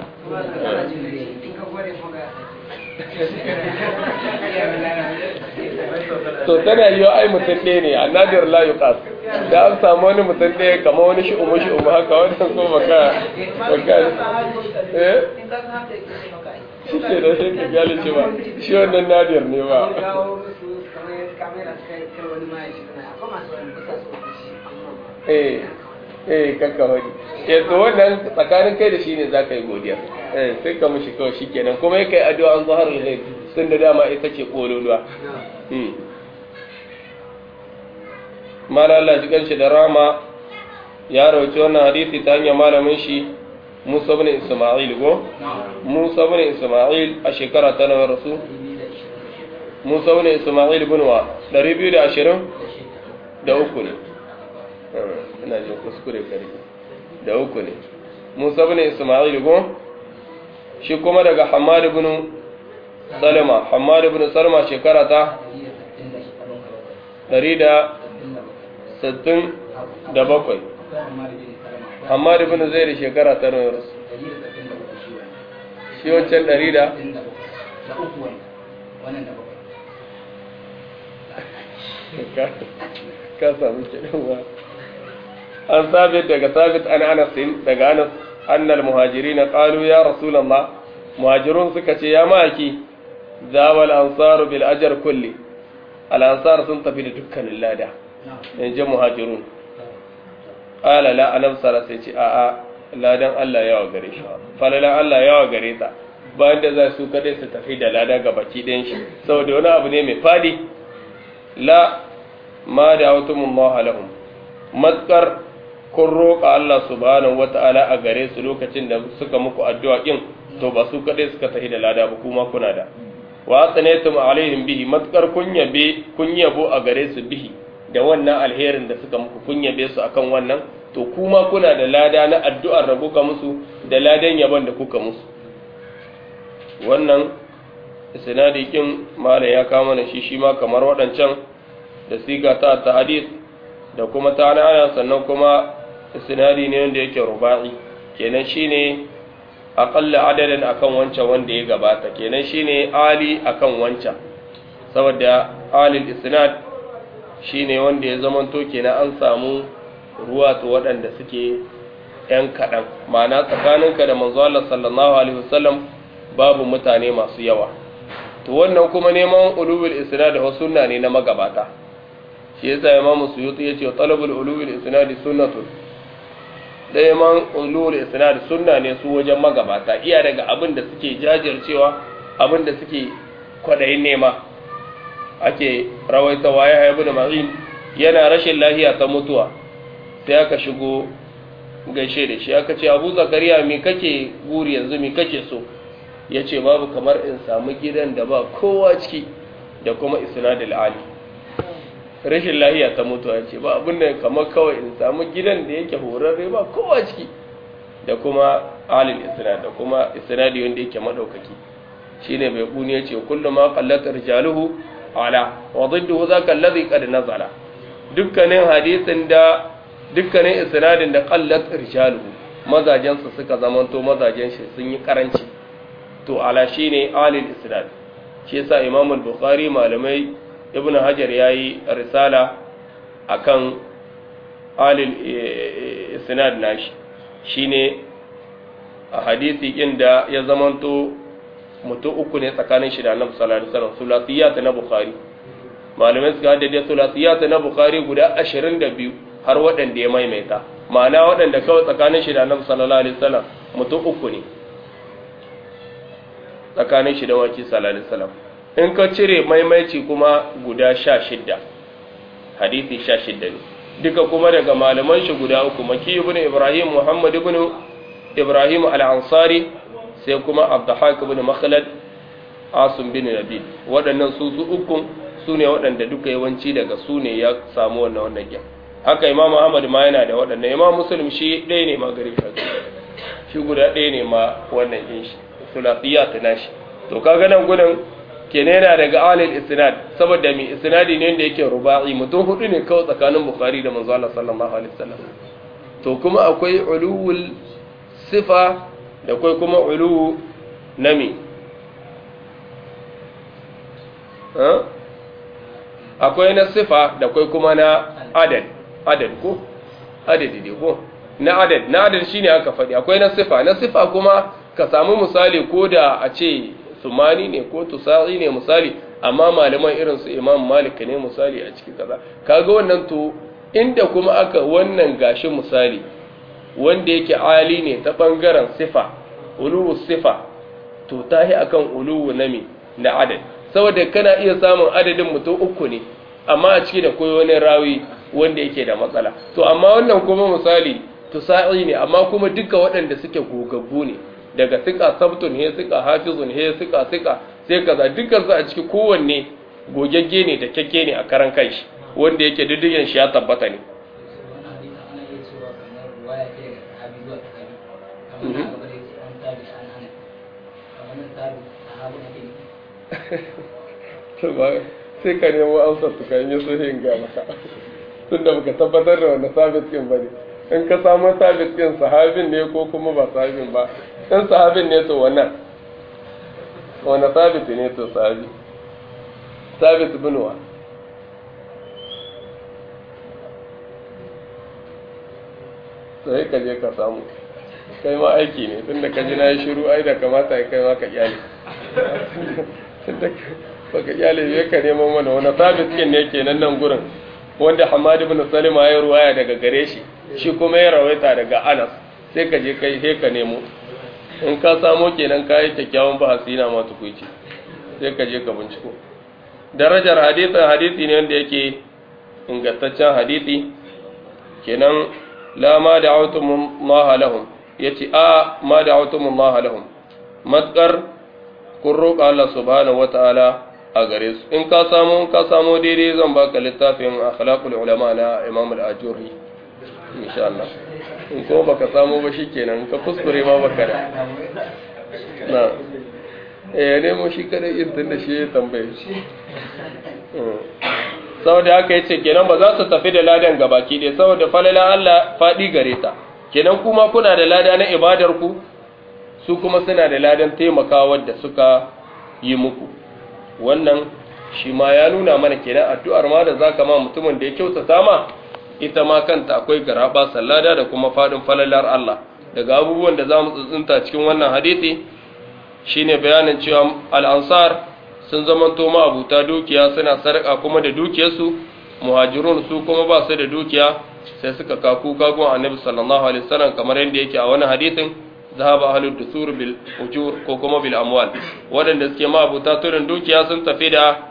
to tana yi ai mutum ɗaya ne a nadir la yuqas da an samu wani mutum ɗaya kama wani shi umu shi umu haka wannan ko baka baka eh shi ke da shi ka gyale ce ba shi wannan nadir ne ba eh eh kakka wani eh to wannan tsakanin kai da shi ne zaka yi godiya eh sai ka mushi kawai shikenan kuma kai addu'a an zahar al-ghaib tun da dama ita ce kololuwa hmm mala Allah ji ganshi da rama ya rawaci wannan hadisi ta hanyar malamin shi Musa ibn Isma'il go Musa ibn Isma'il a shekara ta nawa rasu Musa ibn Isma'il ibn wa 220 da uku ne ina jin kuskure kare da uku ne Musa ibn Isma'il go shi kuma daga Hammad ibn Salama Hammad ibn Salama shekara ta 167 Hammad ibn Zaid shekara ta nawa rasu shi wancan 100 da wannan da bakwai ka samu kiɗanwa an sabit daga sabit an anasin daga anas annal muhajiri na ƙalu ya rasulallah muhajirun suka ce ya maki zawal ansaru bil ajar kulli al ansar sun tafi da dukkanin lada in ji muhajirun ƙala la anam sara sai ce a'a ladan Allah yawa gare shi falalan Allah yawa gare ta bayan da za su kadai su tafi da lada ga baki ɗayan shi saboda wani abu ne mai fadi la ma da autumullah lahum matkar kun roƙa Allah subhanahu wata'ala a gare su lokacin da suka muku addu'a kin to ba su kadai suka tafi da lada ba kuma kuna da wa atsanaytum alaihim bihi matkar kun yabe kun yabo a gare su bihi da wannan alherin da suka muku kun yabe su akan wannan to kuma kuna da lada na addu'ar da kuka musu da ladan yabon da kuka musu wannan isnadi kin mala ya kama mana shi shi ma kamar waɗancan da siga ta ta hadith da kuma ta ana sannan kuma isnadi ne wanda yake ruba'i kenan shine aqalla adadin akan wancan wanda ya gabata kenan shine ali akan wancan saboda alil isnad shine wanda ya zamanto kenan an samu ruwa to waɗanda suke ‘yan kaɗan ma'ana tsakaninka da manzo Allah sallallahu alaihi wasallam babu mutane masu yawa to wannan kuma neman ulul isnad da sunna ne na magabata shi yasa imam suyuti yace talabul ulul isnad sunnatu neman ulul isnad sunna ne su wajen magabata iya daga abin da suke jajircewa abin da suke kwadayin nema ake rawaita waye haibu da ma'in yana rashin lafiya ta mutuwa sai aka shigo gaishe da shi aka ce abu zakariya me kake guri yanzu me kake so ya ce babu kamar in samu gidan da ba kowa ciki da kuma isnadul ali rashin lahiya ta mutuwa ce ba abin da kamar kawai in samu gidan da yake horarre ba kowa ciki da kuma alil isnad da kuma isnadi wanda yake madaukaki shine bai kuni ya ce kullu ma qallat rijaluhu ala wa dhidduhu zaka alladhi qad nazala dukkanin hadisin da dukkanin isnadin da qallat rijaluhu mazajen su suka zamanto mazajen shi sun yi karanci to ala shine alil isnad shi yasa imam al-bukhari malamai ibnu hajar yayi risala akan alil isnad nashi shine a hadisi inda ya zamanto mutum uku ne tsakanin shi da annabi sallallahu alaihi wasallam sulasiyat na bukhari malamai suka haddade sulasiyat na bukhari guda 22 har waɗanda ya maimaita ma'ana waɗanda kawai tsakanin shi da annabi sallallahu alaihi wasallam mutum uku ne tsakanin shi da waki sallallahu alaihi wasallam in ka cire maimaici kuma guda sha shidda hadisi sha shidda ne duka kuma daga malaman shi guda uku maki ibn ibrahim muhammad ibn ibrahim al-ansari sai kuma abdahak ibn makhlad asim bin nabil waɗannan su su uku su ne waɗanda duka yawanci daga su ne ya samu wannan wannan gyan haka imam ahmad ma yana da waɗannan imam muslim shi ɗaya ne ma gare shi shi guda ɗaya ne ma wannan yin shi sulasiyat nashi to kaga nan gudun kenan yana daga alil isnad saboda mi isnadi ne da yake ruba'i mutum hudu ne kawai tsakanin bukhari da manzo Allah sallallahu alaihi wasallam to kuma akwai ulul sifa da akwai kuma ulu nami akwai na sifa da akwai kuma na adad adad ko adadi ne ko na adad na adad shine aka faɗi akwai na sifa na sifa kuma ka samu misali ko da a ce sumani ne ko tusa'i ne misali amma malaman irin su imam malik ne misali a cikin kaza kaga wannan to inda kuma aka wannan gashi misali wanda yake ali ne ta bangaren sifa uluwu sifa to tahi akan uluwu na mi na adad saboda kana iya samun adadin mutum uku ne amma a ciki da koyo wani rawi wanda yake da matsala to amma wannan kuma misali tusa'i ne amma kuma duka waɗanda suke gogaggu ne daga sika sabtun he sika hafizun he sika sika sai kaza dukkan su a ciki kowanne gogagge ne da kyakke ne a karan kanshi wanda yake diddigin shi ya tabbata ne wannan hadisi ana iya cewa kamar ruwaya ce daga sahabi zuwa sahabi kamar na gaba da yake an tabi an ana kamar nan tabi sahabi ake to ba sai ka nemo amsar su kan yi suhin ga maka tunda baka tabbatar da wanda sabit din bane in ka samu sabit din sahabin ne ko kuma ba sahabin ba in sahabin ne to wannan wanda sabit ne to sahabi sabit bin wa sai ka je ka samu kai ma aiki ne tunda ka ji na yi shiru ai da kamata ya kai ma ka iyali tunda baka iyali bai ka neman mana wani sabit kin ne kenan nan gurin wanda Hamad ibn Salima ya ruwaya daga gare shi shi kuma ya rawaita daga Anas sai ka je kai sai ka nemo in ka samo kenan ka yi kyakkyawan bahasi na ma tukuici sai ka je ka binciko darajar hadisin hadisi ne wanda yake ingantaccen hadisi kenan la ma da'awtum Allah lahum yace a ma da'awtum Allah lahum matkar kun roƙa Allah subhanahu wata'ala a gare su in ka samu in ka samu daidai zan baka littafin akhlaqul ulama na Imam al-Ajurri insha Allah in ko baka samu ba shikenan ka kuskure ma baka da na eh ne mu shi kada yin tunda shi ya tambaye shi saboda haka yace kenan ba za su tafi da ladan gabaki dai saboda falala Allah fadi gare ta kenan kuma kuna da lada na ibadar ku su kuma suna da ladan taimakawa da suka yi muku wannan shi ma ya nuna mana kenan addu'ar ma da zaka ma mutumin da ya kyautata ma ita ma kanta akwai garaba sallada da kuma fadin falalar Allah daga abubuwan da zamu tsuntsunta cikin wannan hadisi shine bayanin cewa al-ansar sun zamanto ma abuta dukiya suna sarƙa kuma da dukiyarsu muhajirun su kuma ba su da dukiya sai suka kaku kagon annabi sallallahu alaihi wasallam kamar yadda yake a wani hadisin zahaba ahlud dusur bil ujur ko kuma bil amwal wadanda suke ma abuta turin dukiya sun tafi da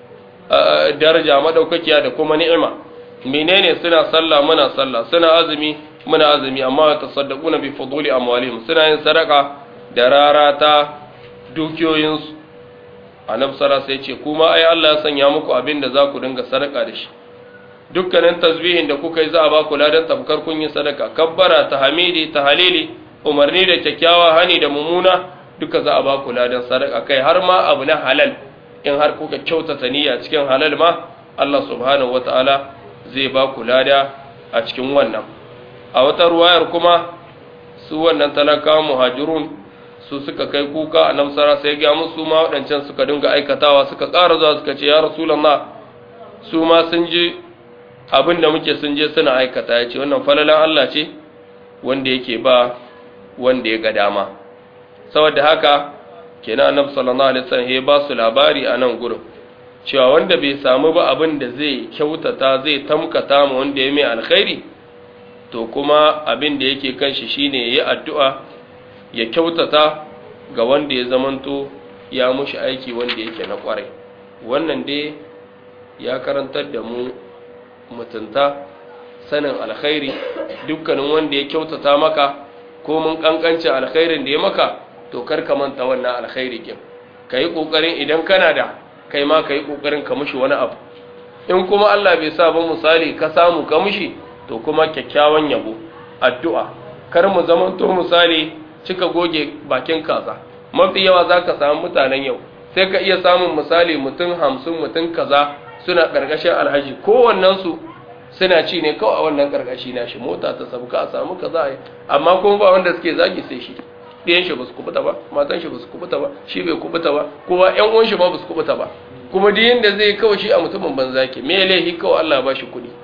daraja madaukakiya da kuma ni'ima menene suna sallah muna sallah suna azumi muna azumi amma tasaddaquna bi fuduli amwalihim suna yin sadaka da rarata dukiyoyinsu annabi sallallahu alaihi ce kuma ai Allah ya sanya muku abin da za ku dinga sadaka da shi dukkanin tasbihin da kuka yi za a ba ku ladan tafkar kun yi sadaka kabbara tahmidi tahlili umarni da kyakkyawa hani da mumuna duka za a ba ku ladan sadaka kai har ma abu na halal in har kuka kyautata niyya cikin halal ma Allah subhanahu wataala zai ba ku lada a cikin wannan a wata ruwayar kuma su wannan talakawa muhajirun su suka kai kuka a namsara sai ga musu ma waɗancan suka dinga aikatawa suka ƙara zuwa suka ce ya rasulallah su ma sun ji abin da muke sun je suna aikata ya ce wannan falalan Allah ce wanda yake ba wanda ya ga dama saboda haka kenan annabi sallallahu alaihi wasallam ya ba su labari a nan gurin cewa wanda bai samu ba abin da zai kyautata zai tamkata ma wanda ya mai alkhairi to kuma abin da yake kan shi shine yayi addu'a ya kyautata ga wanda ya zamanto ya mushi aiki wanda yake na kwarai wannan dai ya karantar da mu mutunta sanin alkhairi dukkanin wanda ya kyautata maka ko mun kankanci alkhairin da ya maka to kar ka manta wannan alkhairi kin kai kokarin idan kana da kai ma kai kokarin ka mushi wani abu in kuma Allah bai sa ba misali ka samu ka mushi to kuma kyakkyawan yabo addu'a kar mu zamanto misali cika goge bakin kaza mafi yawa za ka samu mutanen yau sai ka iya samun misali mutum hamsin mutum kaza suna ƙarƙashin alhaji kowannensu suna ci ne kawai a wannan ƙarƙashi na shi mota ta sabu ka a samu kaza a yi amma kuma ba wanda suke zagi sai shi ɗiyan shi ba su kubuta ba matan shi ba su kubuta ba shi bai kubuta ba kowa ƴan uwan shi ma ba su kubuta ba kuma duk yanda zai kawai shi a mutumin banza ke me laifi kawai Allah ba shi kuɗi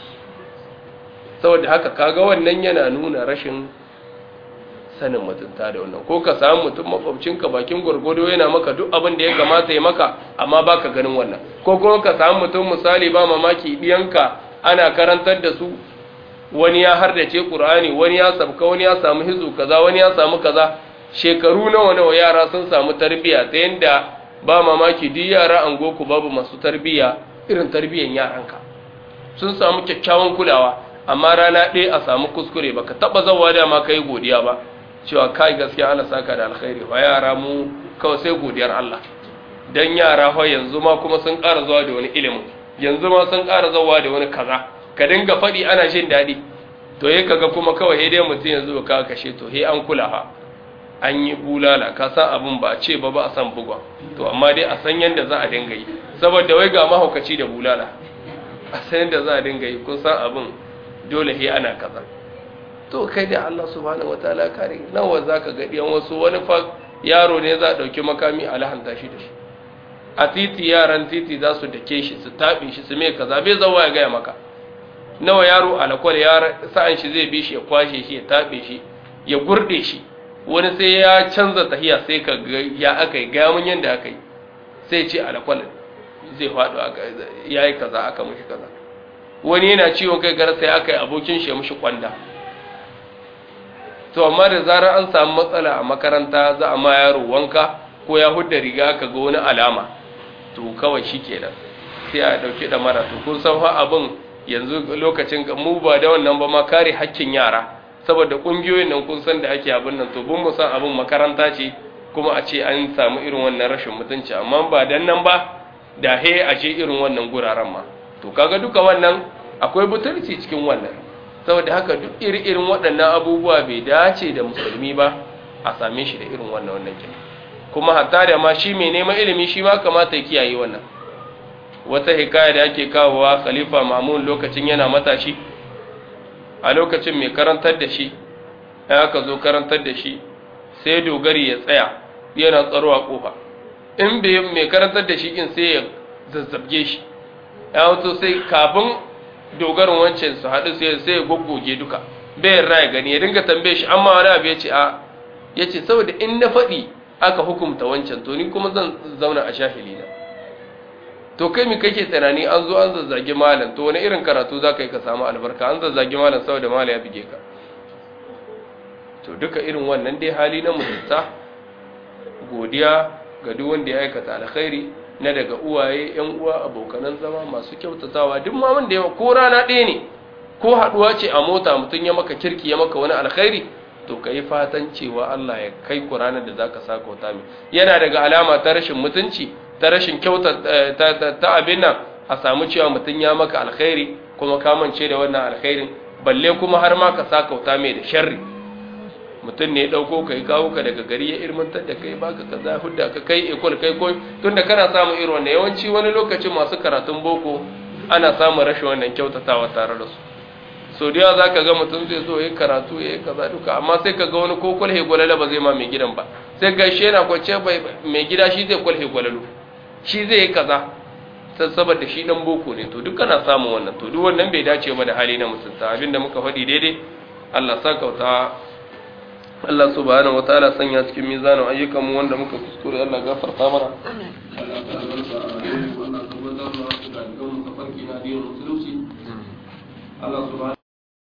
saboda haka kaga wannan yana nuna rashin sanin mutunta da wannan ko ka samu mutum makwabcinka bakin gwargwado yana maka duk abin da ya kamata ya maka amma baka ganin wannan ko kuma ka samu mutum misali ba mamaki diyanka ana karantar da su wani ya hardace qur'ani wani ya sabka wani ya samu hizu kaza wani ya samu kaza shekaru nawa nawa yara sun samu tarbiya ta yanda ba mamaki duk yara an goku babu masu tarbiya irin tarbiyan yaranka sun samu kyakkyawan kulawa amma rana ɗaya a samu kuskure baka taba zawa da ma kai godiya ba cewa kai gaskiya Allah saka da alkhairi wa yara mu kawai sai godiyar Allah dan yara fa yanzu ma kuma sun ƙara zuwa da wani ilimi yanzu ma sun ƙara zuwa da wani kaza ka dinga faɗi ana jin daɗi to he kaga kuma kawai he dai mutum yanzu ka kashe to he an kula ha an yi bulala ka san abin ba a ce ba ba a san bugwa to amma dai a san yanda za a dinga yi saboda wai ga mahaukaci da bulala a san yanda za a dinga yi kun san abin dole he ana kaza to kai da Allah subhanahu wataala kare nawa zaka ga diyan wasu wani fa yaro ne za a dauki makami a lahanta shi da shi a titi yaran titi za su dake shi su taɓe shi su mai kaza bai zawa ya gaya maka nawa yaro alakwal ya sa'an shi zai bi shi ya kwashe shi ya taɓe shi ya gurde shi wani sai ya canza tahiya sai ka ga ya aka yi gaya mun yadda aka yi sai ce alakwal zai faɗo ya yi kaza aka mushi kaza wani yana ciwon kai gara sai aka yi abokin shi ya mushi kwanda to amma da zarar an samu matsala a makaranta za a ma yaro wanka ko ya hudda riga ka ga wani alama to kawai shi kenan sai a ɗauki ɗamara to kun san fa abin yanzu lokacin mu ba da wannan ba ma kare hakkin yara saboda ƙungiyoyin nan kun san da ake abin nan to bin mu san abin makaranta ce kuma a ce an samu irin wannan rashin mutunci amma ba dan nan ba da he a ce irin wannan guraren ma to kaga duka wannan akwai butulci cikin wannan saboda haka duk iri-irin waɗannan abubuwa bai dace da musulmi ba a same shi da irin wannan wannan kenan kuma hatta da ma shi mai neman ilimi shi ma kamata ya kiyaye wannan wata hikaya da ake kawowa khalifa mamun lokacin yana matashi a lokacin mai karantar da shi ya aka zo karantar da shi sai dogari ya tsaya yana tsaro a kofa in bai mai karantar da shi in sai ya zazzabge shi ya wato sai kafin dogarin wancan su haɗu sai sai ya goggoge duka bayan raya gani ya dinga tambaye shi amma wani abu ya ce a ya ce saboda in na faɗi aka hukumta wancan to ni kuma zan zauna a shahili na to kai mi kake tsanani an zo an zazzage malam to wani irin karatu za ka yi ka samu albarka an zazzage malam saboda malam ya bige ka to duka irin wannan dai hali na mutunta godiya ga duk wanda ya aikata alkhairi na daga uwaye yan uwa abokanan zama masu kyautatawa duk ma wanda ya ko rana ɗaya ne ko haɗuwa ce a mota mutum ya maka kirki ya maka wani alkhairi to ka yi fatan cewa Allah ya kai ku ranar da za ka sa kauta mai yana daga alama ta rashin mutunci ta rashin kyauta ta abin nan a samu cewa mutum ya maka alkhairi kuma kamance da wannan alkhairin balle kuma har ma ka sa kauta mai da sharri mutum ne ya ɗauko ka yi kawo ka daga gari ya ilmantar da kai baka ka za hudda ka kai ekol kai koyi tun da kana samun irin wannan yawanci wani lokacin masu karatun boko ana samun rashin wannan kyautatawa tare da su so da yawa za ka ga mutum zai zo ya yi karatu ya yi kaza duka amma sai ka ga wani ko kwalhe gwalala ba zai ma mai gidan ba sai ga shi yana kwance mai gida shi zai kwalhe gwalalo shi zai yi kaza saboda shi dan boko ne to duk kana samun wannan to duk wannan bai dace ba da hali na musulta abinda muka faɗi daidai Allah sa kauta Allah subhanahu wataala sanya cikin mizanin ayyukan mu wanda muka kuskure Allah gafarta mana Allah ta albarka a rayuwar Allah tabbatar da ga mu tafarki na addinin musulunci Allah subhanahu